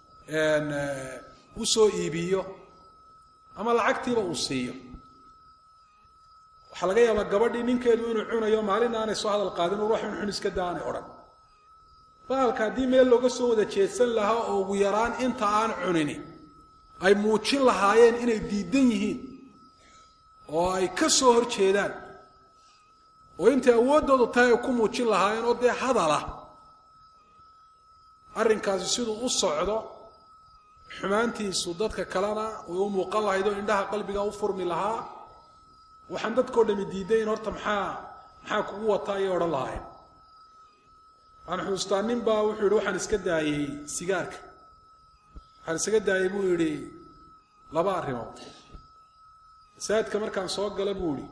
Speaker 3: u soo iibiyo ama lacagtiiba uu siiyo waxaa laga yaabaa gabadhii ninkeedu inuu cunayo maalin aanay soo hadal qaadin ur wax un xun iska daa aanay odhan baalka haddii meel looga soo wada jeedsan lahaa oo ugu yaraan inta aan cunini ay muujin lahaayeen inay diidan yihiin oo ay ka soo hor jeedaan oo intay awooddoodu tahay ay ku muujin lahaayeen oo dee hadalah arrinkaasi siduu u socdo xumaantiisu dadka kalena way u muuqan lahayd oo indhaha qalbiga u furmi lahaa waxaan dadkao dhami diidayn horta maxaa maxaa kugu wataa ayay odhan lahaayeen waxaan xuustaa nin baa wuxuu yidhi waxaan iska daayey sigaarka waxaan isaga daayey buu yidhi laba arrimood masaajidka markaan soo gala buu yidhi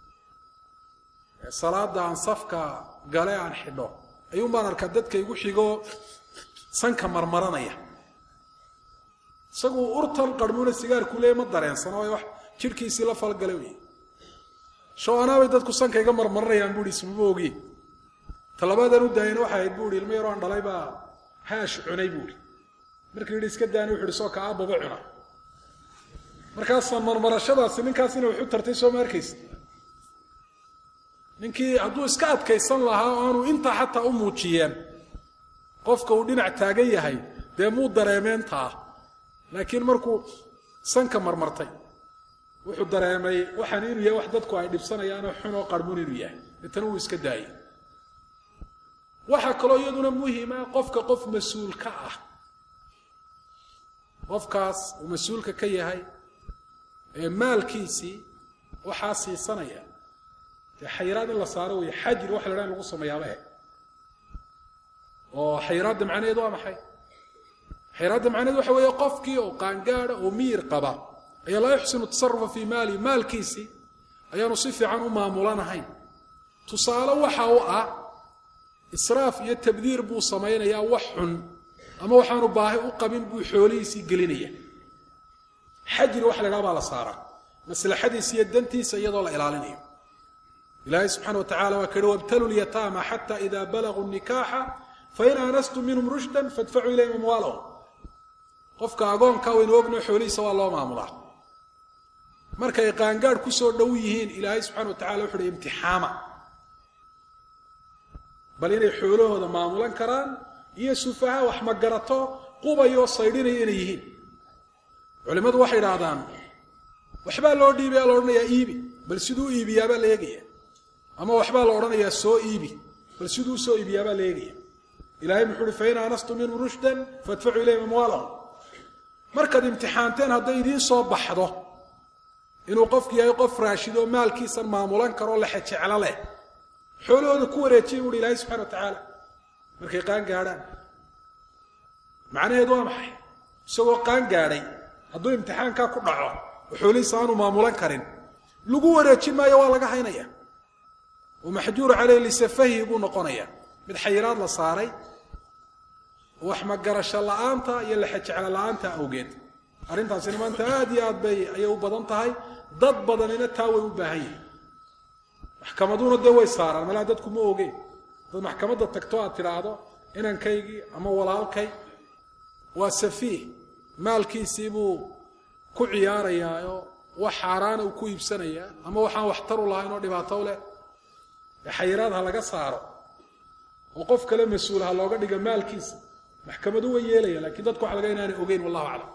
Speaker 3: salaada aan safka gale aan xidho ayuun baan arkaa dadka igu xigo sanka marmaranaya isagu urtan qarmuuna sigaarku leey ma dareensano way wax jidhkiisii la falgalay wey shaw-anaabay dadku sanka iga marmaranayaan buu ihi ismama ogi talabaadaan u daayana waxay ahayd buu ihi ilmo yaroo aan dhalay baa haash cunay buu ihi markii yidhi iska daani wuxu ihi soo ka aababa cuna markaasaan marmarashadaasi ninkaasina waxu tartay soo ma arkaysa ninkii hadduu iska adkaysan lahaa oo aanu intaa xataa u muujiyeen qofka uu dhinac taagan yahay dee muu dareemeentaa laakiin markuu sanka marmartay wuxuu dareemay waxaan inuu yahay wax dadku ay dhibsanayaanoo xunoo qarmuun inuu yahay deetana wuu iska daayey waxaa kaloo iyaduna muhima qofka qof mas-uul ka ah qofkaas uu mas-uulka ka yahay ee maalkiisii waxaa siisanaya dee xayiraad in la saaro wey xajir waxa la dhaha in lagu sameeyaaba e oo xayiraadda macnaheedu waa maxay xayiraadda macnaheedu waxa weeye qofkii oo qaangaada oo miyir qaba ayaa laa yuxsinu tasarufa fii maali maalkiisii ayaanu si fiican u maamulanahayn tusaale waxa u ah israaf iyo tabdiir buu samaynayaa wax xun ama waxaanu baahi u qabin buu xoolihiisii gelinaya xajir waxa la dhaha baa la saaraa maslaxadiisa iyo dantiisa iyadoo la ilaalinayo ilaahay subxana wa tacala waa ka yihi wabtalu lyataama xata ida balaguu nikaaxa fain aanastum minhum rushdan fadfacuu ilayhim amwaalahum qofka agoonka waynu ogno xoolihiisa waa loo maamulaa markay qaangaadh ku soo dhow yihiin ilaahay subxana wa tacala wuxu uhi imtixaama bal inay xoolahooda maamulan karaan iyo sufaha wax magarato qubayoo saydhinaya inay yihiin culimmadu waxay idhaahdaan waxbaa loo dhiibaya la odhanayaa iibi bal siduu u iibiyaabaa la eegaya ama waxbaa la odhanayaa soo iibi bal siduu usoo iibiyaabaa la eegaya ilahay muxuu uhi fain aanastum minhum rushdan faadfacuu ilayhim amwaalahum markaad imtixaanteen hadday idiin soo baxdo inuu qofku yahay qof raashid oo maalkiisan maamulan karoo lexejeclo leh xoolahooda ku wareejiya buuhi ilaahay subxana wa tacaala markay qaan gaadhaan macnaheedu waa maxay isagoo qaan gaadhay hadduu imtixaankaa ku dhaco oo xoolihiisa aanu maamulan karin lagu wareejin maayo waa laga haynaya oo maxjuuru caleyh lisafahi buu noqonaya mid xayiraad la saaray wax magarasho la-aanta iyo lexejeclo la-aanta awgeed arrintaasina maanta aad iyo aad bay ayay u badan tahay dad badanina taa way u baahan yihin maxkamaduuna dee way saaraan malaa dadku ma ogeen dad maxkamadda tagto aad tidhaahdo inankaygii ama walaalkay waa safiih maalkiisii buu ku ciyaarayaaoo wax xaaraana uu ku iibsanayaa ama waxaan waxtaru lahayn oo dhibaato leh ee xayiraad ha laga saaro oo qof kale mas-uul ha looga dhiga maalkiisa maxkamadu way yeelaya lakiin dadku waxa laga inaanay ogeyn wallahu aclam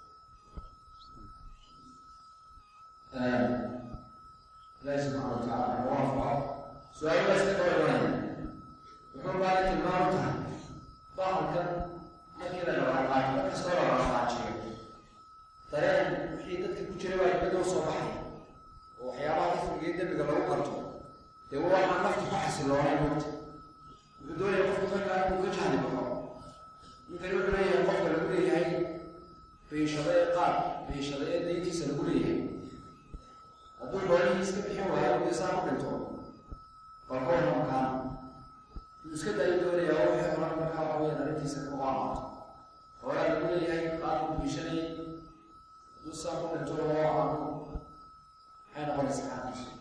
Speaker 2: ilaahi subxaana watacaala waafaqo su-aal baa iska kaba imanaya wuxuu baana tilmaam tahay bahalkan markii la dhaqaaqaajiyo mar kastoo la dhaqaaqaajiyo dareen wixii dadka ku jira baa dibadda u soo baxaya oo waxyaabaha kufriga iyo dembiga lagu garto dee waxaa naftu ku xasiloonay mugta wuxuu doonaya qofku markaa inuu ka jahli baxo ninkani wuxuu leeyahay qofka lagu leeyahay biishada ee qaad biishada ee dayntiisa lagu leeyahay hadduu xoolihii iska bixin waayo dee saa ku dhinto bal ka warran kaana yuu iska daayi doonaya oo wixii horan markaa waxa weyaan arrintiisa kuga amaato xoolaa lagu leeyahay qaadku biishanayay hadduu saa ku dhinto loo amaano maxay noqonaysaa xaalkiisu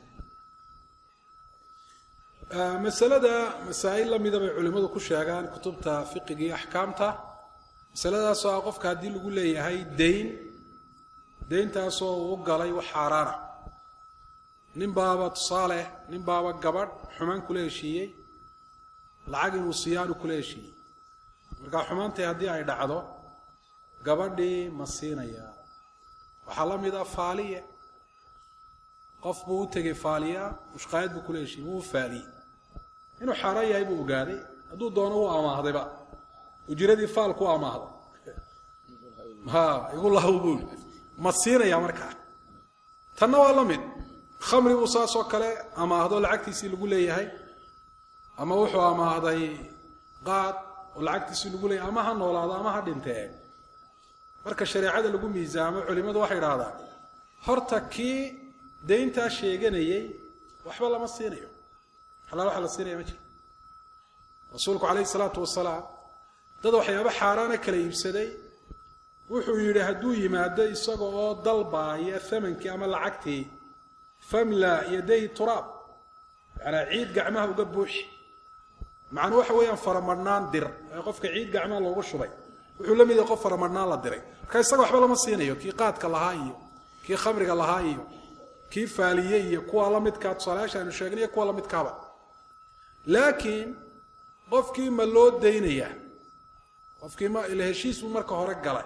Speaker 3: masalada masaa'il lamida bay culimmadu ku sheegaan kutubta fiqiga iyo axkaamta masaladaasoo ah qofka haddii lagu leeyahay dayn dayntaasoo uu u galay wax xaaraana nin baaba tusaale nin baaba gabadh xumaan kula heshiiyey lacag inuu siiyaanu kula heshiiyey markaa xumaantii haddii ay dhacdo gabadhii ma siinayaa waxaa la mid ah faaliye qof buu u tegey faaliya mushqaayad buu kula heshiiyey wuu faaliyey inuu xaaraan yahay buu ogaaday hadduu doono wuu amaahdayba ujiradii faalku amaahday ha igu lahu buuli ma siinayaa markaa tanna waa la mid khamri buu saasoo kale amaahdo lacagtiisii lagu leeyahay ama wuxuu amaahday qaad oo lacagtiisii lagu leeyahay ama ha noolaado ama ha dhintee marka shareecada lagu miisaamo culimmadu waxay idhahdaan horta kii dayntaa sheeganayey waxba lama siinayo xalaal waxa la siinaya ma jiro rasuulku calayhi salaatu wasalaam dad waxyaaba xaaraana kala iibsaday wuxuu yidhi hadduu yimaado isaga oo dalbaaya thamankii ama lacagtii famla yaday turaab yacanaa ciid gacmaha uga buuxi macnuu waxa weeyaan faramadhnaan dir ee qofka ciid gacmaha loogu shubay wuxuu la mid yahay qof faramadhnaan la diray marka isaga waxba lama siinayo kii qaadka lahaa iyo kii khamriga lahaa iyo kii faaliye iyo kuwa la midkaa tusaalayaasha aynu sheegnay iyo kuwa la midkaaba laakiin qofkii ma loo daynayaa qofkii ma ila heshiis buu marka hore galay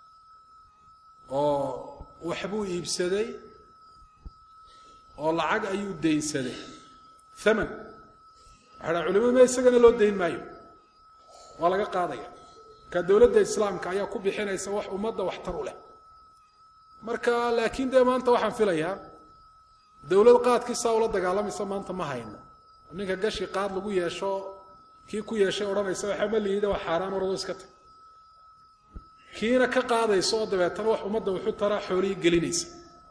Speaker 3: oo waxbuu iibsaday oo lacag ayuu daynsaday thaman waxay dhaha culimadu ma isagana loo dayn maayo waa laga qaadaya marka dowladda islaamka ayaa ku bixinaysa wax ummadda waxtar u leh marka laakiin dee maanta waxaan filayaa dowlad qaadkii saa ula dagaalamaysa maanta ma hayno ninka gashi qaad lagu yeesho kii ku yeeshay odhanaysa waxa ma liida wax xaaraan orado iska tag kiina ka qaadaysa oo dabeetana wax ummadda wuxu taraa xoolihii gelinaysa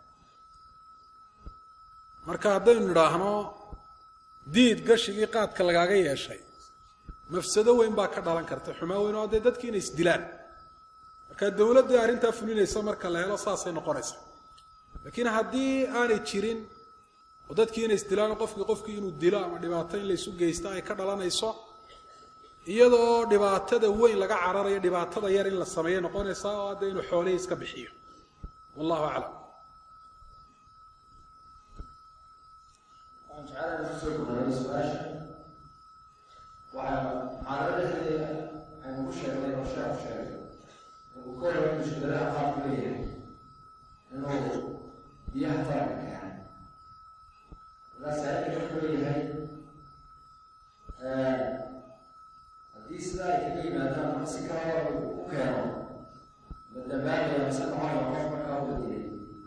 Speaker 3: marka haddaynu nidhaahno diid gashigii qaadka lagaaga yeeshay mafsado weyn baa ka dhalan karta xumaa weyn oo dee dadkii inay isdilaan marka dowladdii arrintaa fulinaysa marka la helo saasay noqonaysa laakiin haddii aanay jirin oo dadkii inay isdilaan qofkii qofkii inuu dilo ama dhibaato in laysu geysta ay ka dhalanayso iyadoo dhibaatada weyn laga cararayo dhibaatada yar in la sameeyo noqonaysaa oo hadda inuu xoolihii iska bixiyo wallahu aclam
Speaker 4: waxaan jecelahay inaan kusoo gudbano su-aasha waxaa xaalada dhexdeeda aynu ku sheegnay oo sheekhu sheegay inuu ka hor mushkiladaha qaabku leeyahay inuu biyaha taranka keenay markaas ayaka wuxuu leeyahay haddii sidaa ay kaga yimaadaan ama si kalaba u keeno la dambaabaya mise noqonaya qof markaa u badiyay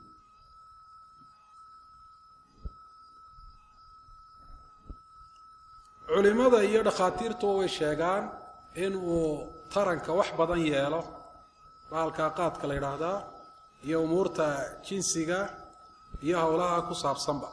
Speaker 3: culimada iyo dhakhaatiirtuba way sheegaan in uu taranka wax badan yeelo bahalka qaadka la yidhaahdaa iyo umuurta jinsiga iyo howlaha ku saabsanba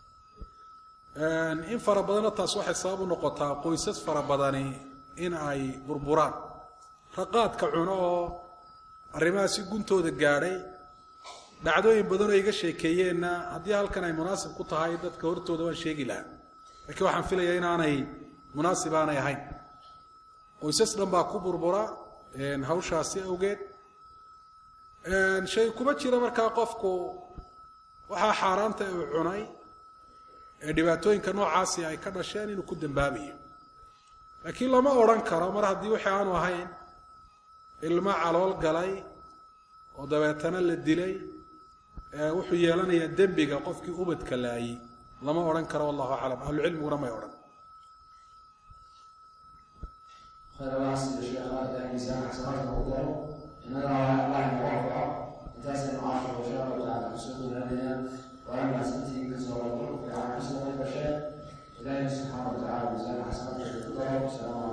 Speaker 3: in fara badanna taas waxay sabab u noqotaa qoysas fara badani in ay burburaan raqaadka cuno oo arrimaha si guntooda gaadhay dhacdooyin badan oo iga sheekeeyeenna haddii halkan ay munaasib ku tahay dadka hortooda waan sheegi lahaa laakiin waxaan filayaa inaanay munaasib aanay ahayn qoysas dhan baa ku burbura hawshaasi awgeed shay kuma jira markaa qofku waxaa xaaraanta uu cunay ee dhibaatooyinka noocaasi ay ka dhasheen inuu ku dambaabayo laakiin lama odhan karo mar haddii wixii aanu ahayn ilmo calool galay oo dabeetana la dilay wuxuu yeelanayaa dembiga qofkii ubadka laayey lama odhan karo wallahu aclam ahlucilmiguna may odhan
Speaker 4: خير الله سيد الشيخ خالد الميزان حسنات المقدار إن الله الله موفق إنتاز المعاشر وإن شاء الله تعالى حسنه لدينا وأما سنتي كسر الله في عام حسنة البشر إلهي سبحانه وتعالى ميزان حسنات المقدار والسلام عليكم